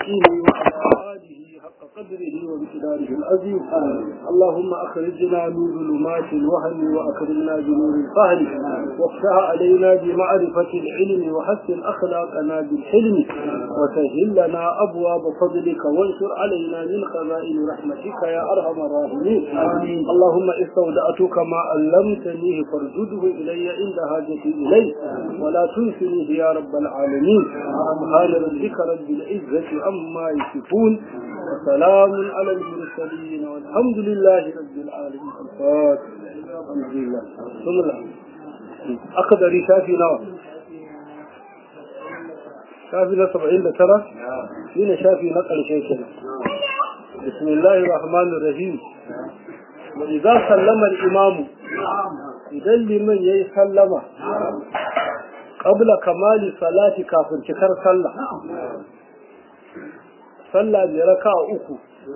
المستقيم وعلى آله حق قدره وامتداره العظيم اللهم أخرجنا من ظلمات الوهم وأكرمنا بنور الفهم وافتح علينا بمعرفة العلم وحسن أخلاقنا بالحلم وسهل لنا أبواب فضلك وانشر علينا من خزائن رحمتك يا أرحم الراحمين اللهم استودعتك ما علمتنيه فارجده إلي عند حاجتي إليه ولا تنسنيه يا رب العالمين سبحان ربك رب العزة عما يصفون وسلام على المرسلين والحمد لله رب العالمين الفاتح الحمد لله ثم الله أقدر شافي نوى شافي na saba'in da tara shi ne shafi na ƙarshe kenan bismillahir rahmanir rahim wa idza sallama al-imam idan liman yayi sallama qabla kamali salati kafin cikar sallah sallah mai raka'a uku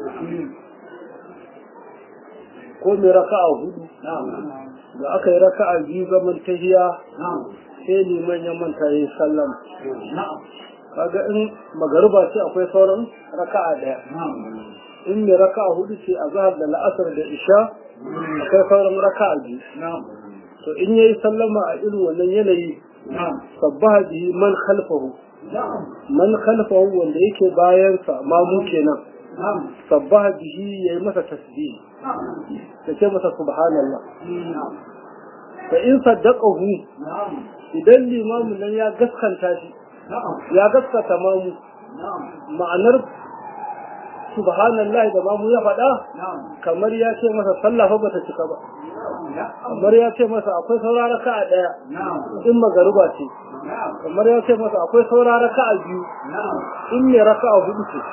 ko mai raka'a hudu da aka yi raka'a biyu zaman tahiya sai liman ya manta yayi sallama kaga in magariba ce akwai sauran raka'a daya in mai raka'a hudu ce a zahar da la'asar da isha akwai sauran raka'a biyu to in yayi sallama a irin wannan yanayi sabbaha bihi man khalfahu man khalfahu wanda yake bayan sa mamu kenan sabbaha bihi yayi masa tasbih da ce masa subhanallah fa in saddaqahu idan limamin nan ya gaskanta shi ya gaskata mamu ma'anar subhanallahi da mamu ya faɗa kamar ya ce masa sallah fa bata cika ba kamar ya ce masa akwai saura raka'a daya in magaruba ce kamar ya ce masa akwai saura raka'a biyu in ne raka'a hudu ce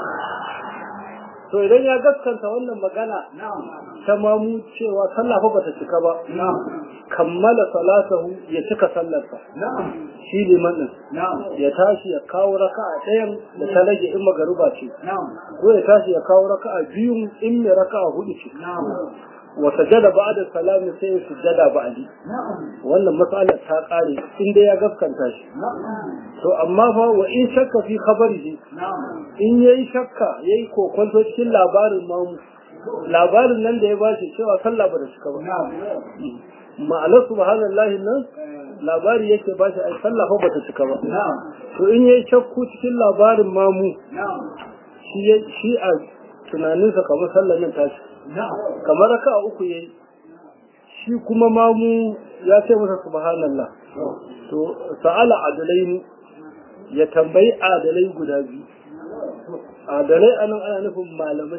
to idan ya gaskanta wannan magana ta mamu cewa sallah fa bata cika ba kammala salatahu ya cika sallarsa shi liman din ya tashi ya kawo raka'a ɗayan da ta rage in magaruba ce ko ya tashi ya kawo raka'a biyun in mai raka'a hudu ce wa sajada ba'da salami sai ya sujada ba'di wannan matsalar ta kare in dai ya gaskanta shi to amma fa wa in shakka fi khabarihi in yayi shakka yayi kokonto cikin labarin mamu labarin nan da ya bashi cewa sallah ba da cika ba ma'anar subhanallahi nan labari yake ba shi ai sallah fa bata cika ba to in yayi shakku cikin labarin mamu shi shi a tunaninsa kamar sallar nan tashi kamar raka uku yayi shi kuma mamu ya ce masa subhanallah to sa'ala adalaini ya tambayi adalai guda biyu adalai anan ana nufin malamai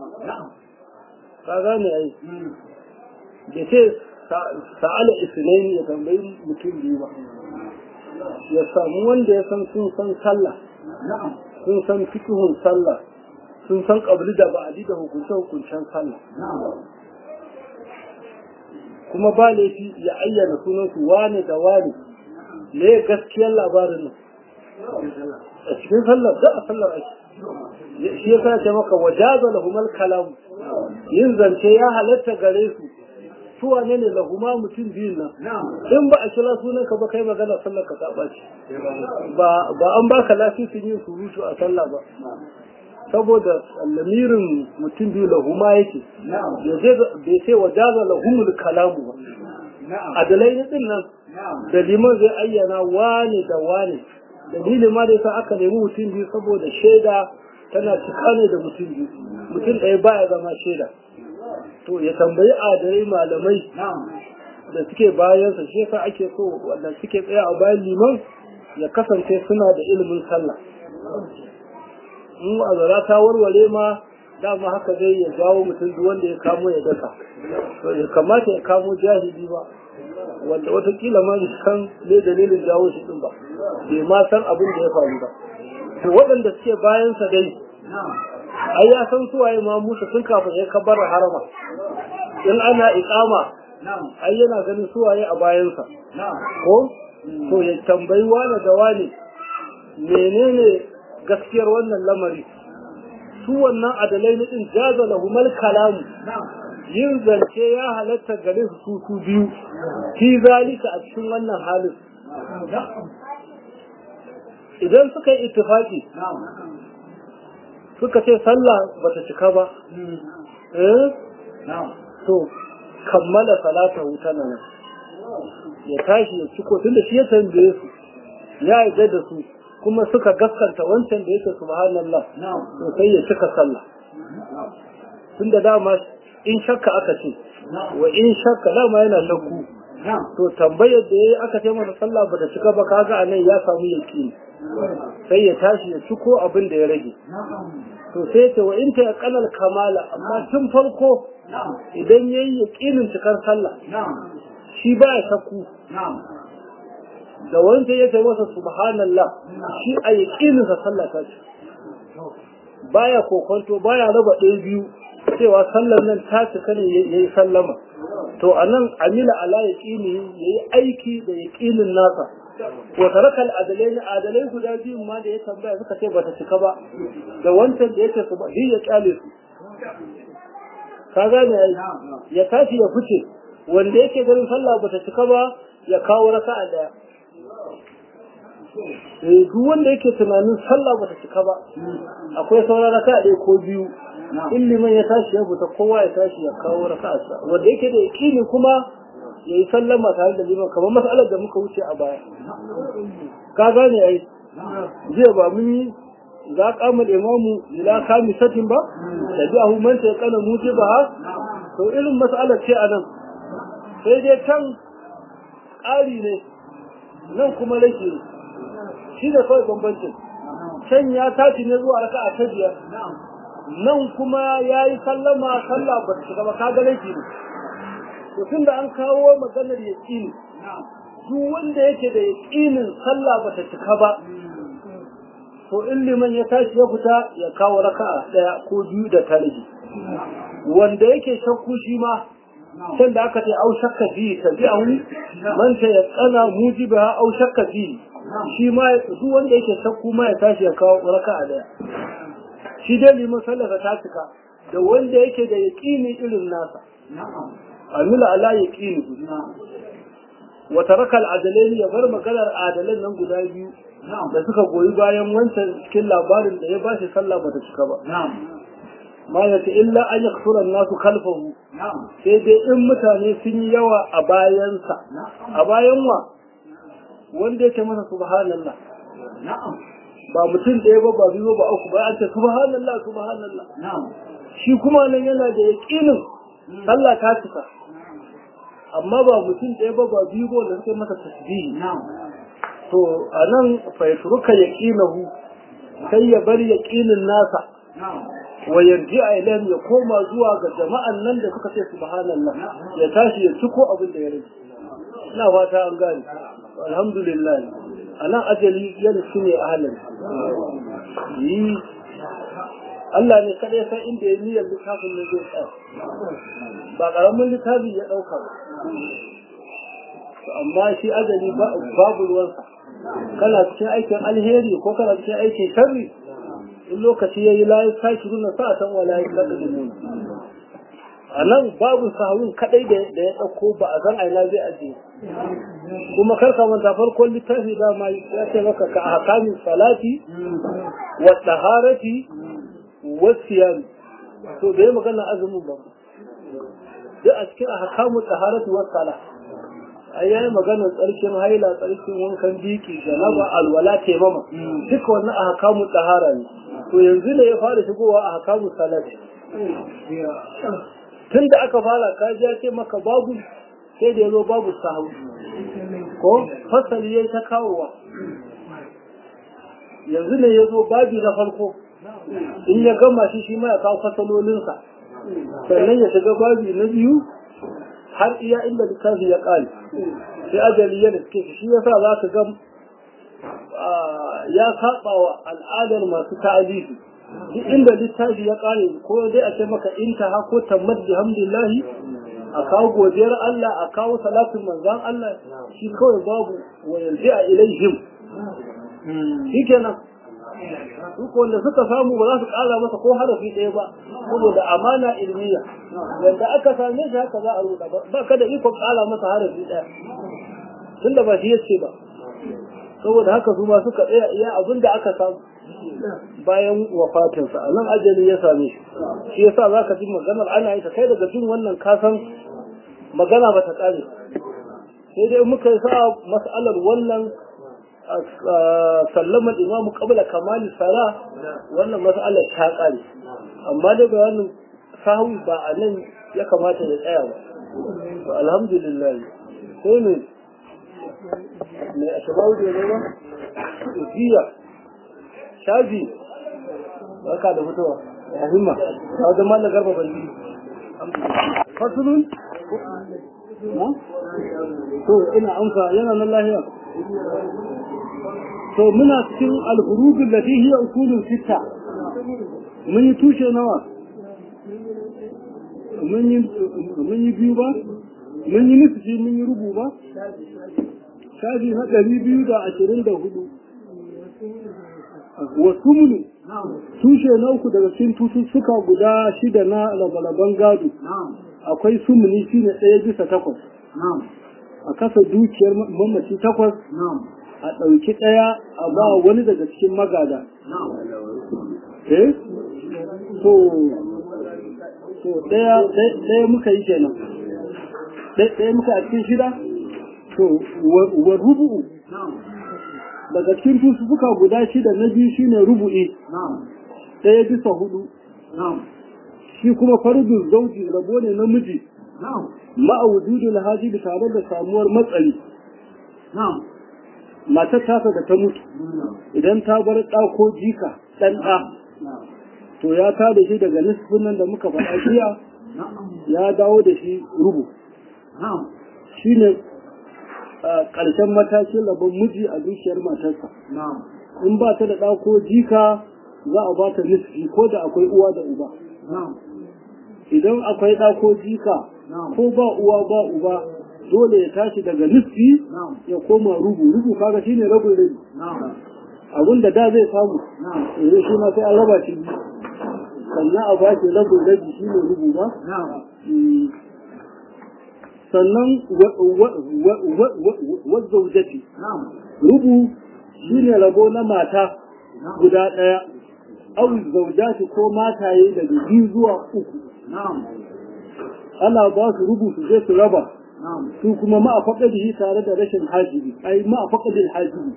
ka gane ai da ce sa'ala isnaini ya tambayi mutum biyu ba ya samu wanda ya san sun san sallah sun san fikihun sallah sun san kabli da ba'adi da hukunce hukuncen sallah kuma ba laifi ya ayyana sunan su wane da wane ne gaskiyar labarin nan a cikin sallar da a sallar ake shi ya sa ce maka wajaza lahumal kalam yin zance ya halatta gare su su wane ne lahuma mutum biyun nan in ba a kira sunan ka ba kai magana sallar ka ta ce ba an baka lasisin yin surutu a sallah ba saboda lamirin mutum biyu lahuma yake bai sai wajaza lahumul kalamu ba adalai na din nan da liman zai ayyana wane da wane dalilin ma da yasa aka nemi mutum biyu saboda shaida tana cika ne da mutum biyu mutum ɗaya baya zama shaida to ya tambayi adalai malamai da suke bayansa shi yasa ake so wanda suke tsaya a bayan liman ya kasance suna da ilimin sallah in azara ta warware ma dama haka zai ya jawo mutum duk wanda ya kamo ya daka to ya kamata ya kamo jahili ba wanda watakila ma bai san me dalilin jawo shi din ba bai ma san abin da ya faru ba to waɗanda suke bayansa dai ai ya san suwaye ma musa tun kafin ya kabar harama in ana iqama ai yana ganin suwaye a bayansa ko to ya tambayi wane da wane menene gaskiyar wannan lamari su wannan adalai na din jaza lahumal kalamu yin zance ya halatta gare su su su biyu fi zalika a cikin wannan halin idan suka yi ittifaki suka ce sallah bata cika ba eh to kammala salata wuta nan ya tashi ya ciko tunda shi ya tambaye su ya yarda da su kuma suka gaskanta wancan da yake subhanallah to sai ya cika sallah tunda dama in shakka aka ce wa in shakka dama yana shakku to tambayar da yayi aka ce masa sallah bata cika ba kaga anan ya samu yaqini sai ya tashi ya ciko abin da ya rage to sai ce wa in ta kanal kamala amma tun farko idan yayi yaqinin cikar sallah shi ba ya shakku da wanda ya ce masa subhanallah shi a yaqinin sa sallah ta ce baya kokonto baya raba ɗaya biyu cewa sallar nan ta cika ne yayi sallama to anan amila ala yaqini yayi aiki da yaqinin nasa wa tarakal adalai adalai guda biyu ma da ya tambaya suka ce bata cika ba da wancan da yake su ba ya kyale su ka gane ya tashi ya fice wanda yake ganin sallah bata cika ba ya kawo raka'a daya eh duk wanda yake tunanin sallah bata cika ba akwai sauran raka'a ɗaya ko biyu in liman ya tashi ya fita kowa ya tashi ya kawo raka'arsa wanda yake da yaƙini kuma ya yi sallama tare da liman kamar matsalar da muka wuce a baya ka gane ai jiya ba mun yi za kama da imamu ila kami satin ba da bi ahu manta ya kana muji ba ha to irin matsalar ce a nan sai dai can ƙari ne nan kuma rage ne shi da kawai bambancin can ya tashi ne zuwa raka'a ta biyar nan kuma ya yi sallama sallah ba ta shiga ba ka ga laifi ne to tun da an kawo maganar yaƙini duk wanda yake da yaƙinin sallah ba ta cika ba to in liman ya tashi ya fita ya kawo raka'a ɗaya ko biyu da talibi wanda yake shakku shi ma can da aka ce au shakka fi tabi'ahu man ta yaqana mujiba au shakka fi shi ma duk wanda yake shakku ma ya tashi ya kawo raka'a ɗaya shi dai liman sallarsa ta cika da wanda yake da yaƙini irin nasa amila ala yaqini wa taraka al-adalaini ya bar maganar adalan nan guda biyu da suka goyi bayan wancan cikin labarin da ya bashi sallah bata cika ba ma ya ce illa an yaksura nasu kalfahu sai dai in mutane sun yi yawa a bayansa a bayan wa wanda yake masa subhanallah ba mutum ɗaya ba ba biyu ba uku ba an ce subhanallah subhanallah shi kuma nan yana da yaƙinin sallah ta cika amma ba mutum ɗaya ba ba biyu ba wanda suke masa tasbihi to a nan faitruka yaqinahu sai ya bar yaqinin nasa wa yarji a ilan ya koma zuwa ga jama'an nan da suka ce subhanallah ya tashi ya ciko abin da ya rage ina fata an gane alhamdulillah a nan ajali yana shi ne ahalin yi Allah ne kaɗai san inda ya niyyar littafin na zai tsaya ba ƙaramin littafi ya ɗauka ba amma shi ajali babu ruwansa kana cikin aikin alheri ko kana cikin aikin sharri in lokaci ya yi layi tashi nuna sa san wala ya kada da nuna a nan babu sahawun kadai da ya ɗauko ba a san aina zai ajiye kuma kar ka manta farkon littafi da ma ya ce maka ka ahkamin salati wa taharati wa siyam to da ya magana azumin ba duk a cikin ahkamu taharati wa salah ai yayi magana tsarkin haila tsarkin wankan biki janaba alwala taimama duka wannan ahkamu tahara ne to yanzu ne ya fara shigowa ahkamu salati tun da aka fara kaji ya ce maka babu sai da ya zo babu sahu ko fasali ya ta kawowa yanzu ne ya zo babi na farko in ya gama shi shi ma ya kawo fasalolinsa sannan ya shiga babi na biyu har iya inda littafi ya ƙare sai ajali ya riske shi ya sa za ka ga ya saba wa al'adar masu ta'alifi duk inda littafi ya ƙare ko dai a ce maka intaha ko tammad bihamdillahi a kawo godiyar Allah a kawo salatin manzan Allah shi kawai babu wa yanzu a ilaihim shi kenan duk wanda suka samu ba za su ƙara masa ko harafi ɗaya ba saboda amana ilmiya yadda aka same shi haka za a ruɗa ba ka da ikon ƙara masa harafi ɗaya tunda ba shi yace ba saboda haka su ma suka tsaya iya abin da aka samu bayan wafatinsa a nan ajali ya same shi shi yasa za ka ji maganar ana yi ta kai daga jin wannan kasan magana ba ta ƙare sai dai muka yi sa mas'alar wannan sallamar imamu kabla kamali sala wannan mas'alar ta ƙare amma da bayanin sahu ba a nan ya kamata ya tsaya ba to alhamdulillah sai ne mai a shabawu da ya ba jiya shafi barka da fitowa ya himma ta wajen mallar garba bandi fasulun to ina amsa yana nan lahiya to muna cikin alhurubin da hiya usulun sitta mun yi tushe nawa mun yi biyu ba mun yi nufi mun yi rubu ba shafi na ɗari biyu da ashirin da hudu wasu munu tushe na uku daga cikin tututtuka guda shida na labalaban gado akwai sumuni shi ne ɗaya bisa takwas a kasa dukiyar mamaci takwas a ɗauki ɗaya a ba wani daga cikin magada eh so so ɗaya muka yi kenan ɗaya muka a cikin shida to wa rubu'u daga cikin tusuka guda shida na biyu shine rubu'i ɗaya bisa hudu shi kuma fardu zauji rabo ne namiji ma'a wujudul hajibi tare da samuwar matsali matar tasa da ta mutu idan ta bar ɗa ko jika ɗan ɗa to ya ta da shi daga nisfin nan da muka faɗa jiya ya dawo da shi rubu shi ne ƙarshen matakin rabon miji a dukiyar matarsa in ba ta da ɗa ko jika za a ba ta nisfi ko da akwai uwa da uba idan akwai ɗa ko jika ko ba uwa ba uba dole ya tashi daga nisfi ya koma rubu rubu kaga shine rabin rabi abin da da zai samu yanzu shi ma sai an raba shi sannan a bashi rabin rabi shine rubu ba sannan wazzaujati rubu shine rabo na mata guda ɗaya au zaujati ko mataye daga biyu zuwa uku ana ba su rubu su je su raba su kuma ma a faƙadihi tare da rashin hajibi ai ma a faƙadin hajibi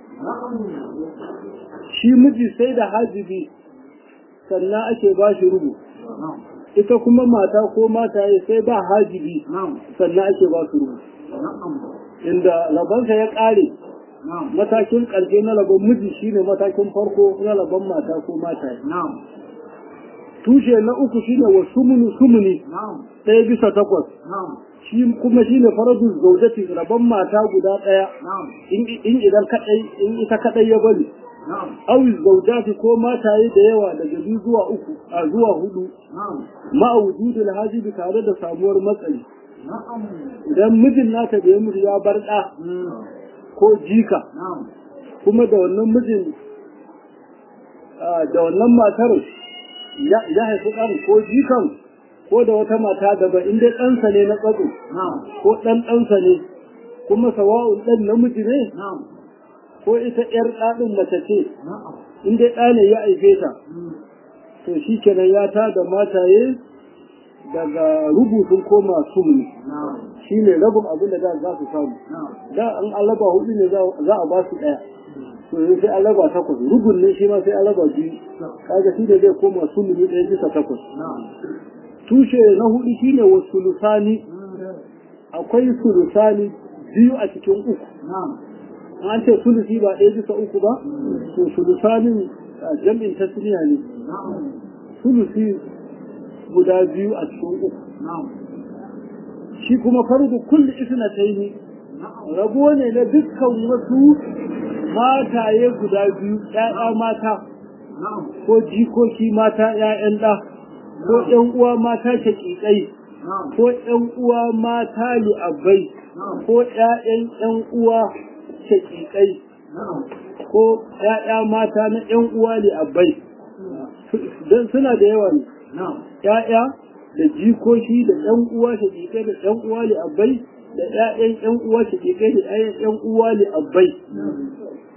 shi miji sai da hajibi sannan ake ba shi rubu ita kuma mata ko mataye sai ba hajibi sannan ake ba su rubu inda labansa ya ƙare matakin ƙarshe na labon miji shine matakin farko na labon mata ko mataye tushe na uku shine wa sumunu sumuni ɗaya bisa takwas shi kuma shine faradun zaujati rabon mata guda ɗaya in idan kadai in ita kadai ya bari awi zaujati ko mataye da yawa daga biyu zuwa uku a zuwa hudu ma'a wujudul hajibi tare da samuwar matsayi idan mijin nata da ya mutu ya bar ɗa ko jika kuma da wannan mijin da wannan matar ya haifi ɗan ko jikan ko da wata mata daban in dai ɗansa ne na tsatso ko ɗan ɗansa ne kuma sawa'un ɗan namiji ne ko ita ‘yar ɗaɗin mace ce in dai ɗa ne ya aife ta to shi kenan ya ta da mataye daga rubutun koma sumni shi ne rabin abin da za su samu da an alaba hudu ne za a ba su ɗaya to yanzu sai alaba takwas rubun ne shi ma sai alaba biyu kaga shi ne zai koma sumni ɗaya bisa takwas tushe na hudu shine wa sulusani akwai sulusani biyu a cikin uku an ce sulusi ba ɗaya bisa uku ba to sulusanin jam'in tasniya ne sulusi guda biyu a cikin uku shi kuma farko kulli isna taini rabo ne na dukkan wasu mataye guda biyu ƴaƴa mata ko jikoki mata ƴaƴan ɗa ko ƴan uwa mata shaƙiƙai ko ƴan uwa mata li'abbai ko ƴaƴan ƴan uwa shaƙiƙai ko ƴaƴa mata na ƴan uwa li'abbai don suna da yawa ne ƴaƴa da jikoki da ƴan uwa shaƙiƙai da ƴan uwa li'abbai da ƴaƴan ƴan uwa shaƙiƙai da ƴaƴan ƴan uwa li'abbai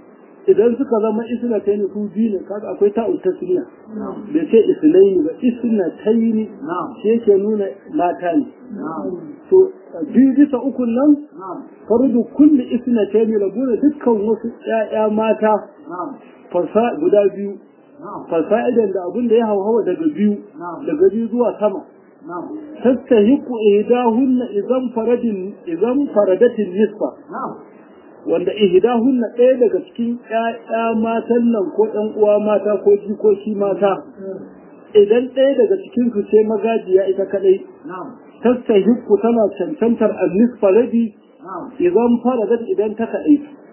idan suka zama isna ta su biyu ne kaga akwai ta'u tasniya bai ce isnaini ba isna tayni shi yake nuna mata ne to biyu bisa uku nan fardu kulli isna tayni rabuna dukkan wasu ƴaƴa mata farsa guda biyu fasa'idan da abin da ya hauhawa daga biyu daga biyu zuwa sama tastahiqu ihdahunna idan faradin idan faradatin nisfa wanda ihdahunna ɗaya daga cikin ƴaƴa matan nan ko ɗan uwa mata ko jikoki mata idan ɗaya daga cikin su ce magajiya ita kadai tastahiqu tana cancantar al-nisfa rabi idan faradat idan ta kadai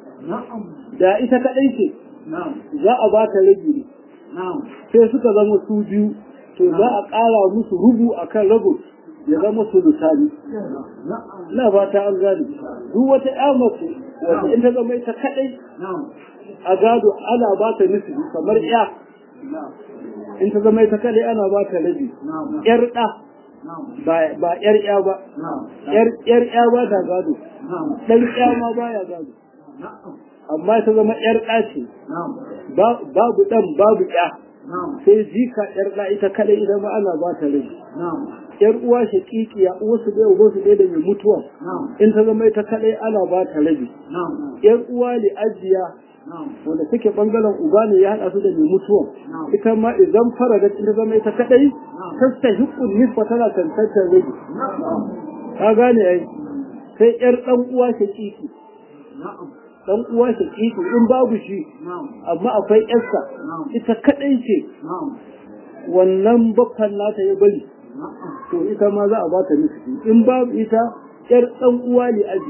da ita kadai ce za a ba ta rabi ne sai suka zama su biyu to za a ƙara musu rubu a kan rabu ya zama su lusani na ba ta an gani duk wata ya mace wata in ta zama ita kaɗai a gado ana ba ta nufi kamar ya in ta zama ita kaɗai ana ba ta rabi yar ɗa ba yar ya ba yar ya ba ta gado ɗan ya ma ba ya gado amma ta zama yar ɗa ce babu ɗan babu ya sai jika yar ɗa ita kadai idan ma ana ba ta rai yar uwa shakikiya uwa su ɗaya uba su ɗaya da mai mutuwa in ta zama ita kadai ana ba ta rabi yar uwa li ajiya wanda take bangaren uba ne ya haɗa su da mai mutuwa ita ma idan fara da ta zama ita kadai ta hukun nisfa tana tantantar rabi ka gane ai sai yar ɗan uwa shakiki dan uwa ta kiki in babu shi amma akwai yarsa ita kadai ce wannan bakkan nata ya bari to ita ma za a ba ta nufi in babu ita yar dan uwa ne aji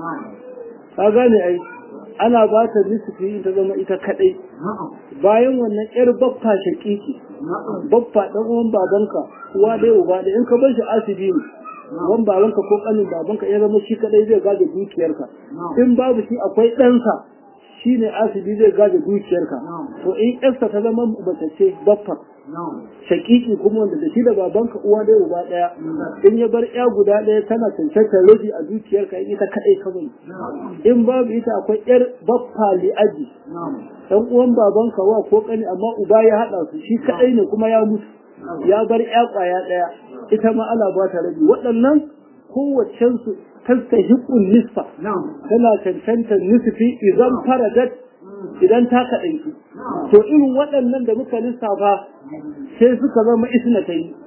ka gane ai ana ba ta nufi in ta zama ita kadai bayan wannan yar baffa shakiki baffa dan uwan babanka uwa dai uba da in ka bar shi asibi ne wan babanka ko kanin babanka ya zama shi kadai zai gaje dukiyarka in babu shi akwai ɗansa shi ne asibi zai gaje dukiyarka to in ƴarsa ta zama mace ce baffa shakiki kuma wanda da shi da babanka uwa ɗaya uba ɗaya in ya bar ƴa guda ɗaya tana cancantar rabi a dukiyarka in ita kadai ka bari in babu ita akwai ƴar baffa li'aji dan uwan babanka wa ko kani amma uba ya haɗa su shi kadai ne kuma ya mutu ya bar ƴa ƙwaya ɗaya ita ma ana ba ta rabi waɗannan kowacensu tastahiqun nisfa tana cancantar nisfi idan faradat idan ta kaɗaitu to irin waɗannan da muka lissafa sai suka zama isna ta yi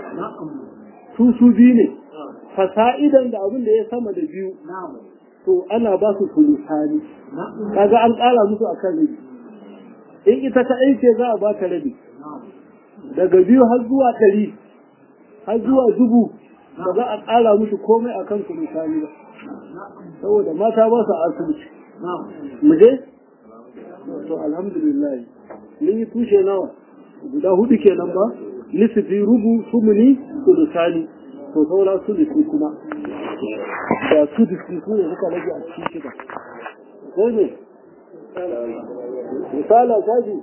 su su biyu ne fasa'idan da abin da ya sama da biyu to ana ba su sulusani kaga an ƙara musu a kan rabi in ita ta aike za a ba ta rabi daga biyu har zuwa ɗari har zuwa dubu ba za a ƙara musu komai a kan su misali ba saboda mata ba su asibiti mu je to alhamdulillah mun yi tushe nawa guda hudu kenan ba nisifi rubu sumuni sulusani to saura sulusi kuma da sulusi su ne suka rage a cikin shida sai ne misala shafi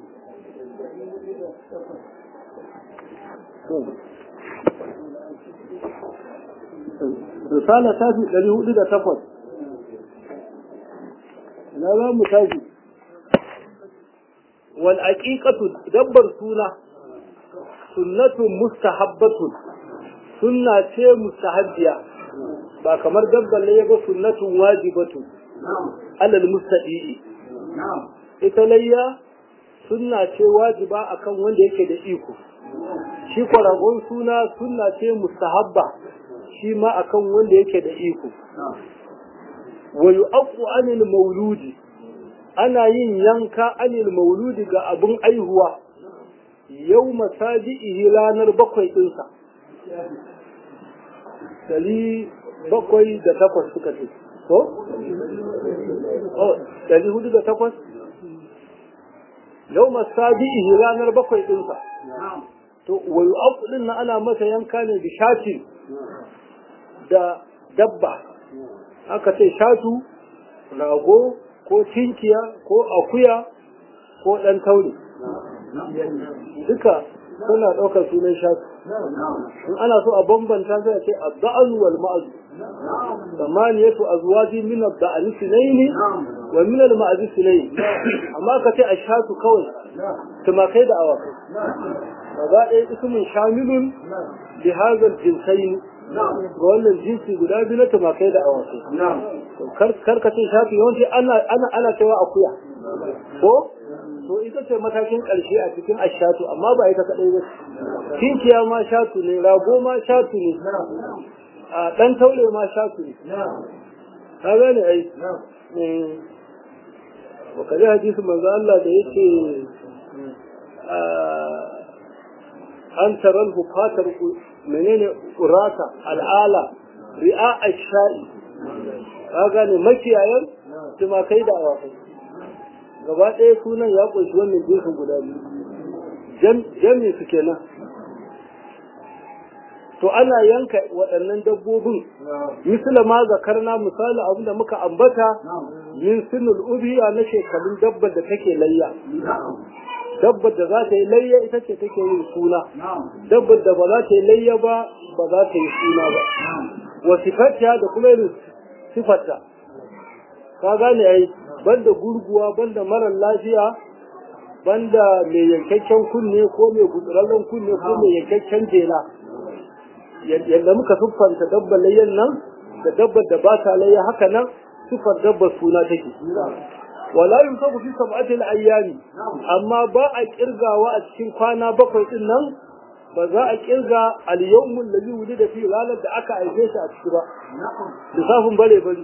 risala ta fi ɗari hudu da takwas na za mu tashi wal aqiqatu dabbar suna sunnatun mustahabbatun sunna ce mustahabbiya ba kamar dabbar ne ba sunnatun wajibatun alal mustadi'i ita layya sunna ce wajiba akan wanda yake da iko shi kwaragon suna sunna ce mustahabba shi ma akan wanda yake da iko wa yu'aqqu anil mauludi ana yin yanka anil mauludi ga abun aihuwa yau masaji'ihi ranar bakwai ɗinsa dari bakwai da takwas suka ce ko? dari hudu da takwas yau masaji'ihi ranar bakwai ɗinsa to wa yu'aqqu din na ana masa yanka ne da shati da dabba aka ce shatu rago ko tinkiya ko akuya ko ɗan taure duka suna ɗaukar sunan shatu in ana so a bambanta sai a ce adda'an wal ma'azu samaniyatu azwaji min adda'ani sinaini wa min al ma'azis ne amma ka ce ashatu kawai tumakai da awakai gaba ɗaya ismin shamilun li hadha al jinsayn ga wannan jinsi guda biyu na tumakai da awakai kar ka ce shafi yawanci ana ana ana cewa akuya ko to ita ce matakin ƙarshe a cikin ashatu amma ba ita kaɗai ba kinkiya ma shatu ne rago ma shatu ne a ɗan taure ma shatu ne ka gane ai wa kaji hadisi manzo Allah da yake an taral hufatar menene urata al'ala ri'a ash-sha'i ka gane makiyayan tumakai da awakai gaba ɗaya sunan ya ƙunshi wannan jinsin guda biyu jami su kenan to ana yanka waɗannan dabbobin misali ma zakarna misali abin da muka ambata min sinul ubiya na shekarun dabbar da take layya dabbar da za ta yi layya ita ce take yin suna dabbar da ba za ta yi layya ba ba za ta yi suna ba wa sifarta da kuma irin sifarta ka gane ai banda gurguwa banda marar lafiya banda mai yankakken kunne ko mai gutsurallen kunne ko mai yankakken jela yadda muka siffanta dabbar layyan nan da dabbar da ba ta layya haka nan siffar dabbar suna take wala yusafu fi sab'ati al-ayyami amma ba a kirgawa a cikin kwana bakwai din nan ba za a kirga al-yawmul ladhi wulida fi ranar da aka aife shi a ciki ba lissafin bare bari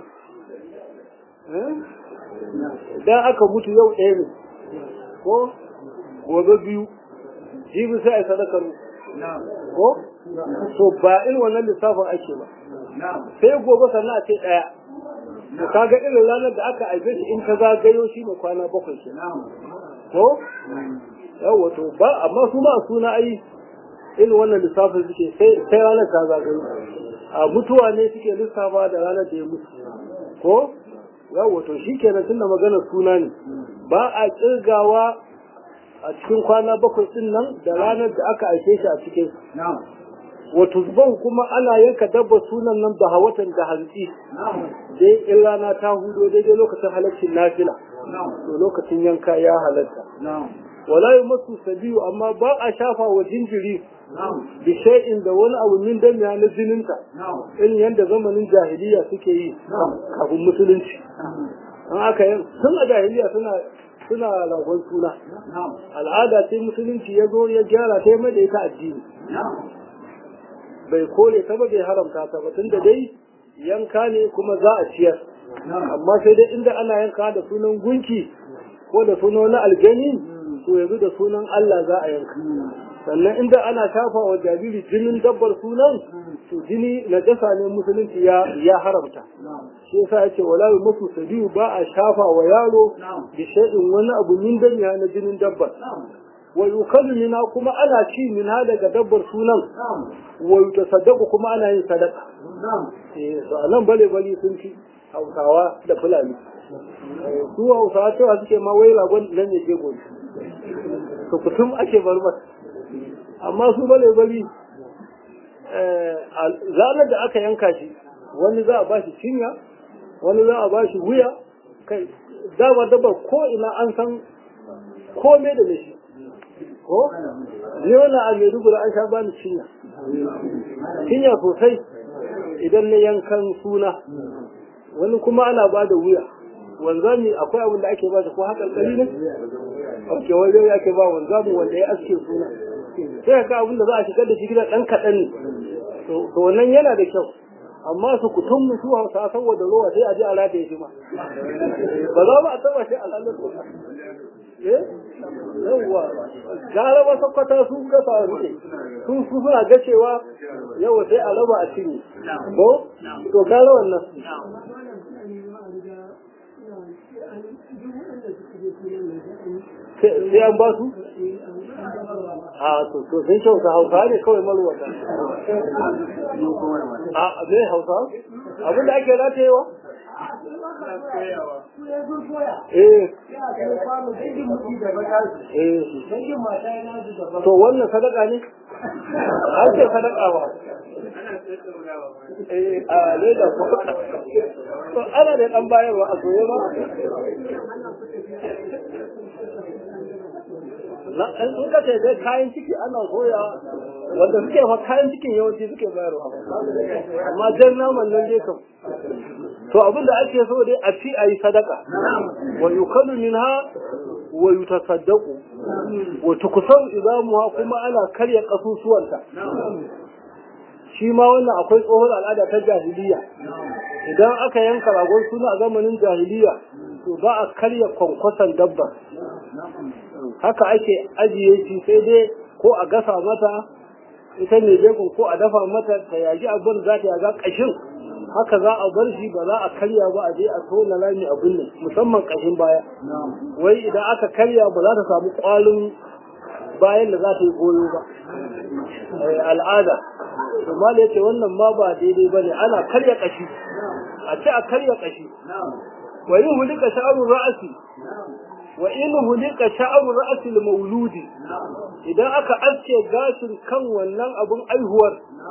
dan aka mutu yau ɗaya ne ko gobe biyu jibi sai a sadakar ko to ba irin wannan lissafin ake ba sai gobe sannan a ce ɗaya to kaga irin ranar da aka aife shi in ka zagayo shi ne kwana bakwai ke ko yawa to ba amma su ma suna ai irin wannan lissafin suke sai ranar ta zagayo a mutuwa ne suke lissafa da ranar da ya mutu ko yawa to shi kenan tun da maganar suna ne ba a kirgawa a cikin kwana bakwai din nan da ranar da aka aike shi a cikin wato zuban kuma ana yanka dabba sunan nan da hawatan da hantsi dai in rana ta hudo daidai lokacin halaccin nafila to lokacin yanka ya halatta wala yi masu sabiyu amma ba a shafa wa jinjiri bi shay'in da wani abu min dan ya na jininta in yanda zamanin jahiliya suke yi kafin musulunci an aka yi tun a jahiliya suna suna ragon suna al'ada sai musulunci ya zo ya gyara ta mai da ita addini bai kore ta ba bai haramta ta ba tunda dai yanka ne kuma za a ciyar amma sai dai inda ana yanka da sunan gunki ko da sunan na aljani to yanzu da sunan Allah za a yanka sannan inda ana shafa wa jariri jinin dabbar sunan to jini na jasa ne musulunci ya ya haramta shi yasa yace wala musu sabiyu ba a shafa wa yaro bi shay'in wani abu min danya na jinin dabbar wa yukallu mina kuma ana ci mina daga dabbar sunan wa yutasaddaqu kuma ana yin sadaka eh to anan bale bale sun ci Hausawa da Fulani su Hausawa cewa suke ma wai ragon nan ne ke gobe to kutum ake bar masa amma su bale bali ranar da aka yanka shi wani za a ba shi cinya wani za a ba shi wuya kai dama dabar ko ina an san kome da shi ko ni wani a maiduguri an sha bani cinya cinya sosai idan na yankan suna wani kuma ana ba da wuya wanzami akwai abin da ake ba ko hakan kali ne ake wajen ake ba wanzami wanda ya aske suna sai ka abin da za a shigar da shi gida ɗan kaɗan ne to wannan yana da kyau amma su kutum mutu hausa saboda ruwa sai a ji a rataye shi ma ba za mu a taba shi a lalata eh yawwa gara ba sakwata su kasa rike su su suna ga cewa yawa sai a raba a cinye ko to gara wannan sai an ba su a to to sun kyauta hausa ne kawai malwata a zai hausa abinda ake ratayewa eh to wannan sadaka ne an ce sadaka ba eh a leda ko to ana da dan bayarwa a soye ba na in ka ce dai kayan ciki ana soya wanda suke fa kayan cikin yawanci suke bayarwa amma jan naman nan dai kam to abin da ake so dai a ci a yi sadaka wa yukalu minha wa yutasaddaqu wa tukusan idamuha kuma ana karya kasusuwanta shi ma wannan akwai tsohon al'ada ta jahiliya idan aka yanka ragon suna a zamanin jahiliya to ba a karya kwankwason dabba haka ake ajiye shi sai dai ko a gasa mata ita ne jekun ko a dafa mata ta yaji abin za ta yaga kashin haka za a bar shi ba za a karya ba a je a tona rami a binne musamman kashin baya wai idan aka karya ba za ta samu kwalin bayan da za ta yi goyo ba al'ada kuma da yace wannan ma ba daidai bane ana karya kashi a ce a karya kashi wa yin hulika sha'arun ra'asi wa in hulika sha'arun ra'asi mauludi idan aka aske gashin kan wannan abun aihuwar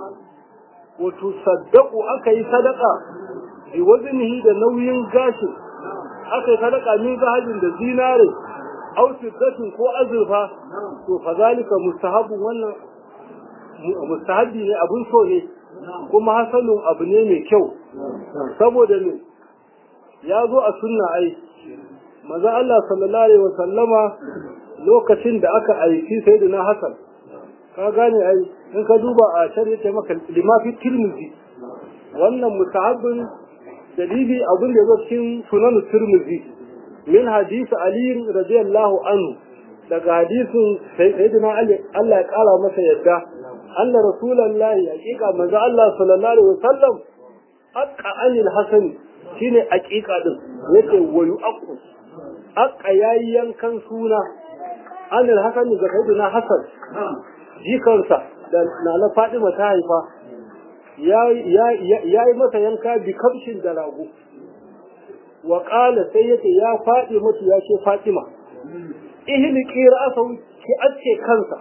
wato saddaku aka yi sadaka bi wazinihi da nauyin gashin aka yi sadaka min zahajin da zinare aw siddatin ko azurfa to fa zalika mustahabun wannan mustahabi ne abun so ne kuma hasanun abu ne mai kyau saboda ne ya zo a sunna ai maza Allah sallallahu alaihi wasallama lokacin da aka aiki sayyidina Hassan ka gane ai in ka duba a shari'a maka limafi tirmizi wannan mustahabin dalili abin da zo cikin sunan tirmizi min hadisi ali radiyallahu anhu daga hadisin sayyidina ali Allah ya kara masa yadda anna rasulullahi hakika manzo Allah sallallahu alaihi wasallam aqqa anil hasan shine aqiqa din yace wayu aqu aqqa yayi yankan suna anil hasan ga sayyidina hasan jikansa da nana Fadima ta haifa ya yi masa yanka bi kamshin da rago wa ƙala sai yace ya faɗi mutu ya ce Fatima ihli qira'ahu ki ace kansa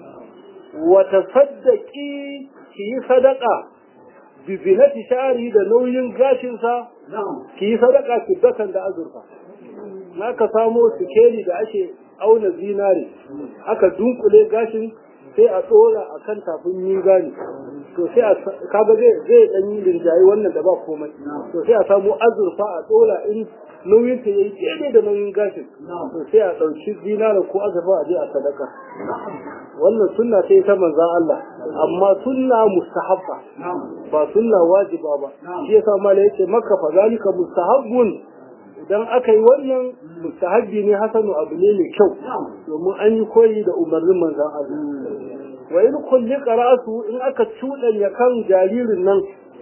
wa tasaddaqi ki yi sadaqa bi zinati sha'ri da nauyin gashin sa ki yi sadaqa fiddatan da azurfa naka samo sikeli da ake auna zinare aka dunkule gashin sai a tsora a kan tafin mizani to sai a kaga zai zai dan yi rinjaye wannan da ba komai to sai a samu azurfa a tsora in nauyin ta yayi daidai da nauyin gashin to sai a dauki dinara ko azurfa a je a sadaka wannan sunna sai ta manzo Allah amma sunna mustahabba ba sunna wajiba ba shi yasa mala yace makka fa zalika mustahabbun idan aka yi wannan mustahabbi ne hasanu abu ne mai kyau domin an yi koyi da umarnin manzon Allah wa in kulli qara'atu in aka cudanya kan jaririn nan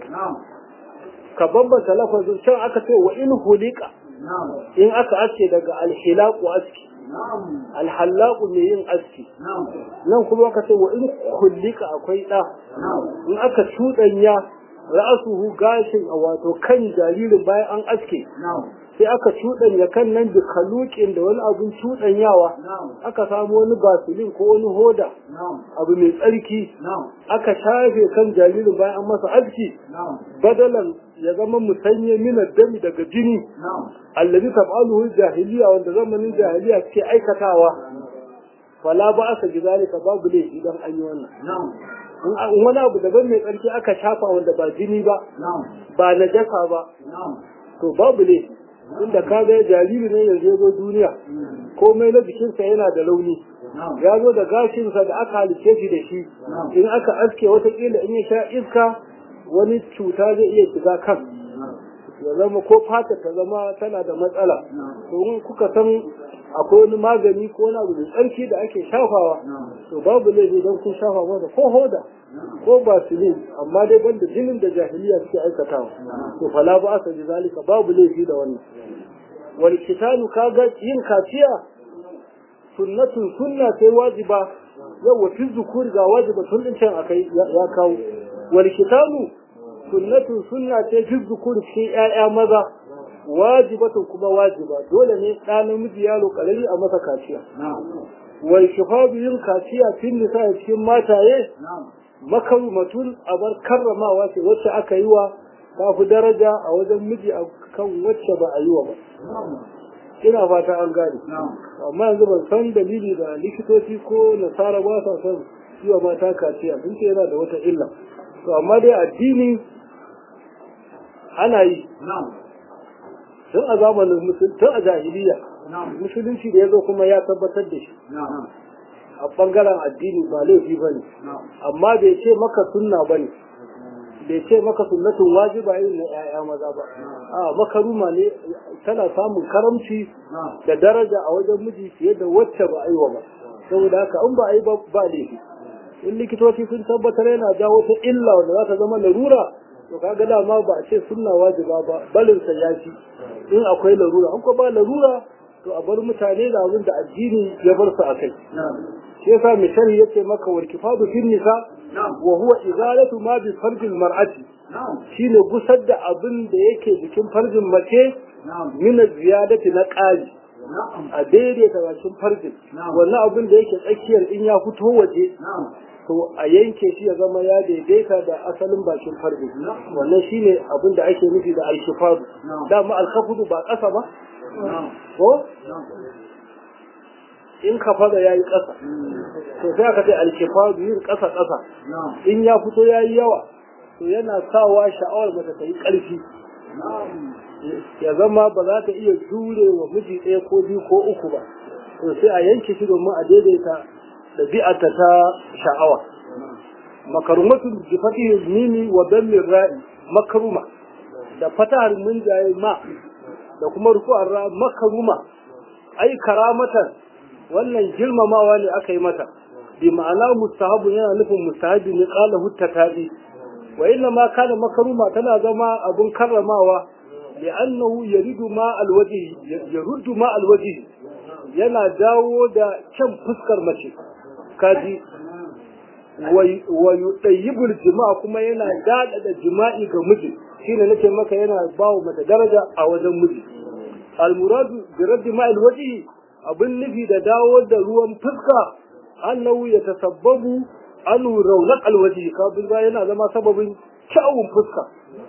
ka bambanta lafazin can aka ce wa in hulika in aka aske daga alhilaqu aski alhallaqu mai yin aski nan kuma aka ce wa in kullika akwai da in aka cudanya ra'asuhu gashin wato kan jaririn bayan an aske sai aka cuɗanya kan nan da kalukin da wani abun cuɗanyawa aka samu wani basilin ko wani hoda abu mai tsarki aka shafe kan jaririn bayan an masa aski badalan ya zama musanye minar dami daga jini allazi tab'aluhu jahiliya wanda zamanin jahiliya ke aikatawa fala ba asa bi zalika babu laifi dan an yi wannan in wani abu daban mai tsarki aka shafa wanda ba jini ba ba najasa ba to babu laifi inda ka ga jariri ne yanzu ya zo duniya komai na jikinsa yana da launi ya zo da gashinsa da aka halice shi da shi in aka aske watakila in ya sha iska wani cuta zai iya shiga kan ya zama ko fata ta zama tana da matsala to in kuka san akwai wani magani ko wani abu da tsarki da ake shafawa to babu laifi don kun shafa masa ko hoda ko basilin amma dai banda jinin da jahiliya suke aikatawa to fala ba asa bi zalika babu laifi da wannan wal kitalu kaga yin kaciya sunnatun sunna sai wajiba yawa fi zukuri ga wajiba tun din can akai ya kawo wal kitalu sunnatun sunna ce fi zukuri cikin ƴaƴa maza wajibatun kuma wajiba dole ne ɗa namiji yaro ƙarami a masa kaciya wal shifadu yin kaciya fin nisa cikin mataye makarumatun abar karramawa ce wacce aka yi wa ta fi daraja a wajen miji a kan wacce ba a yi wa ba ina fata an gane amma yanzu ban san dalili da likitoci ko nasara ba sa son yi wa mata kaciya sun ce yana da wata illa to amma dai addini ana yi tun a zamanin musulun tun a jahiliya musulunci da ya zo kuma ya tabbatar da shi a ɓangaren addini ba laifi ba ne amma bai ce maka sunna ba ne bai ce maka sunnatun wajiba irin na 'ya'ya maza ba a makaruma ne tana samun karamci da daraja a wajen miji fiye da wacce ba a yi wa ba saboda haka in ba a yi ba ba laifi in likitoci sun tabbatar yana jawo ta illa wanda za ta zama larura to kaga dama ba a ce sunna wajiba ba balin sa ya ci in akwai larura an ko ba larura to a bar mutane da abin da addini ya bar su akai shi yasa misali yace maka wal kifadu fil nisa wa huwa izalatu ma bi farjil mar'ati shine gusar da abin da yake jikin farjin mace min ziyadati na ƙari a daidaita bakin farjin wannan abin da yake tsakiyar in ya fito waje to a yanke shi ya zama ya daidaita da asalin bakin farjin wannan shine abin da ake nufi da alkifadu dama alkafudu ba ƙasa ba ko in kafada ya yi ƙasa to sai aka ce alkifadu yin ƙasa ƙasa in ya fito ya yi yawa to yana sawa sha'awar mata ta yi ƙarfi ya zama ba za ta iya jure wa miji ɗaya ko biyu ko uku ba to sai a yanke shi domin a daidaita ɗabi'arta ta sha'awa makarumatun bi fatihil mimi wa dammir ra'i makaruma da fatahar munjaye ma da kuma rufu'ar ra makaruma ai karamatan wannan girmamawa ne aka yi mata bi ma'ana mustahabu yana nufin mustahabi ne qala hutta tabi wa inna ma kana makaruma tana zama abun karramawa li'annahu yaridu ma alwaji yaruddu ma alwaji yana dawo da kyan fuskar mace kaji wa yudayyibul jima'a kuma yana dada da jima'i ga miji shine nake maka yana bawo mata daraja a wajen miji almuradu bi raddi ma alwaji abin nufi da dawo da ruwan fuska annahu ya tasabbabu anu raunaq alwaji kabin ba yana zama sababin kyawun fuska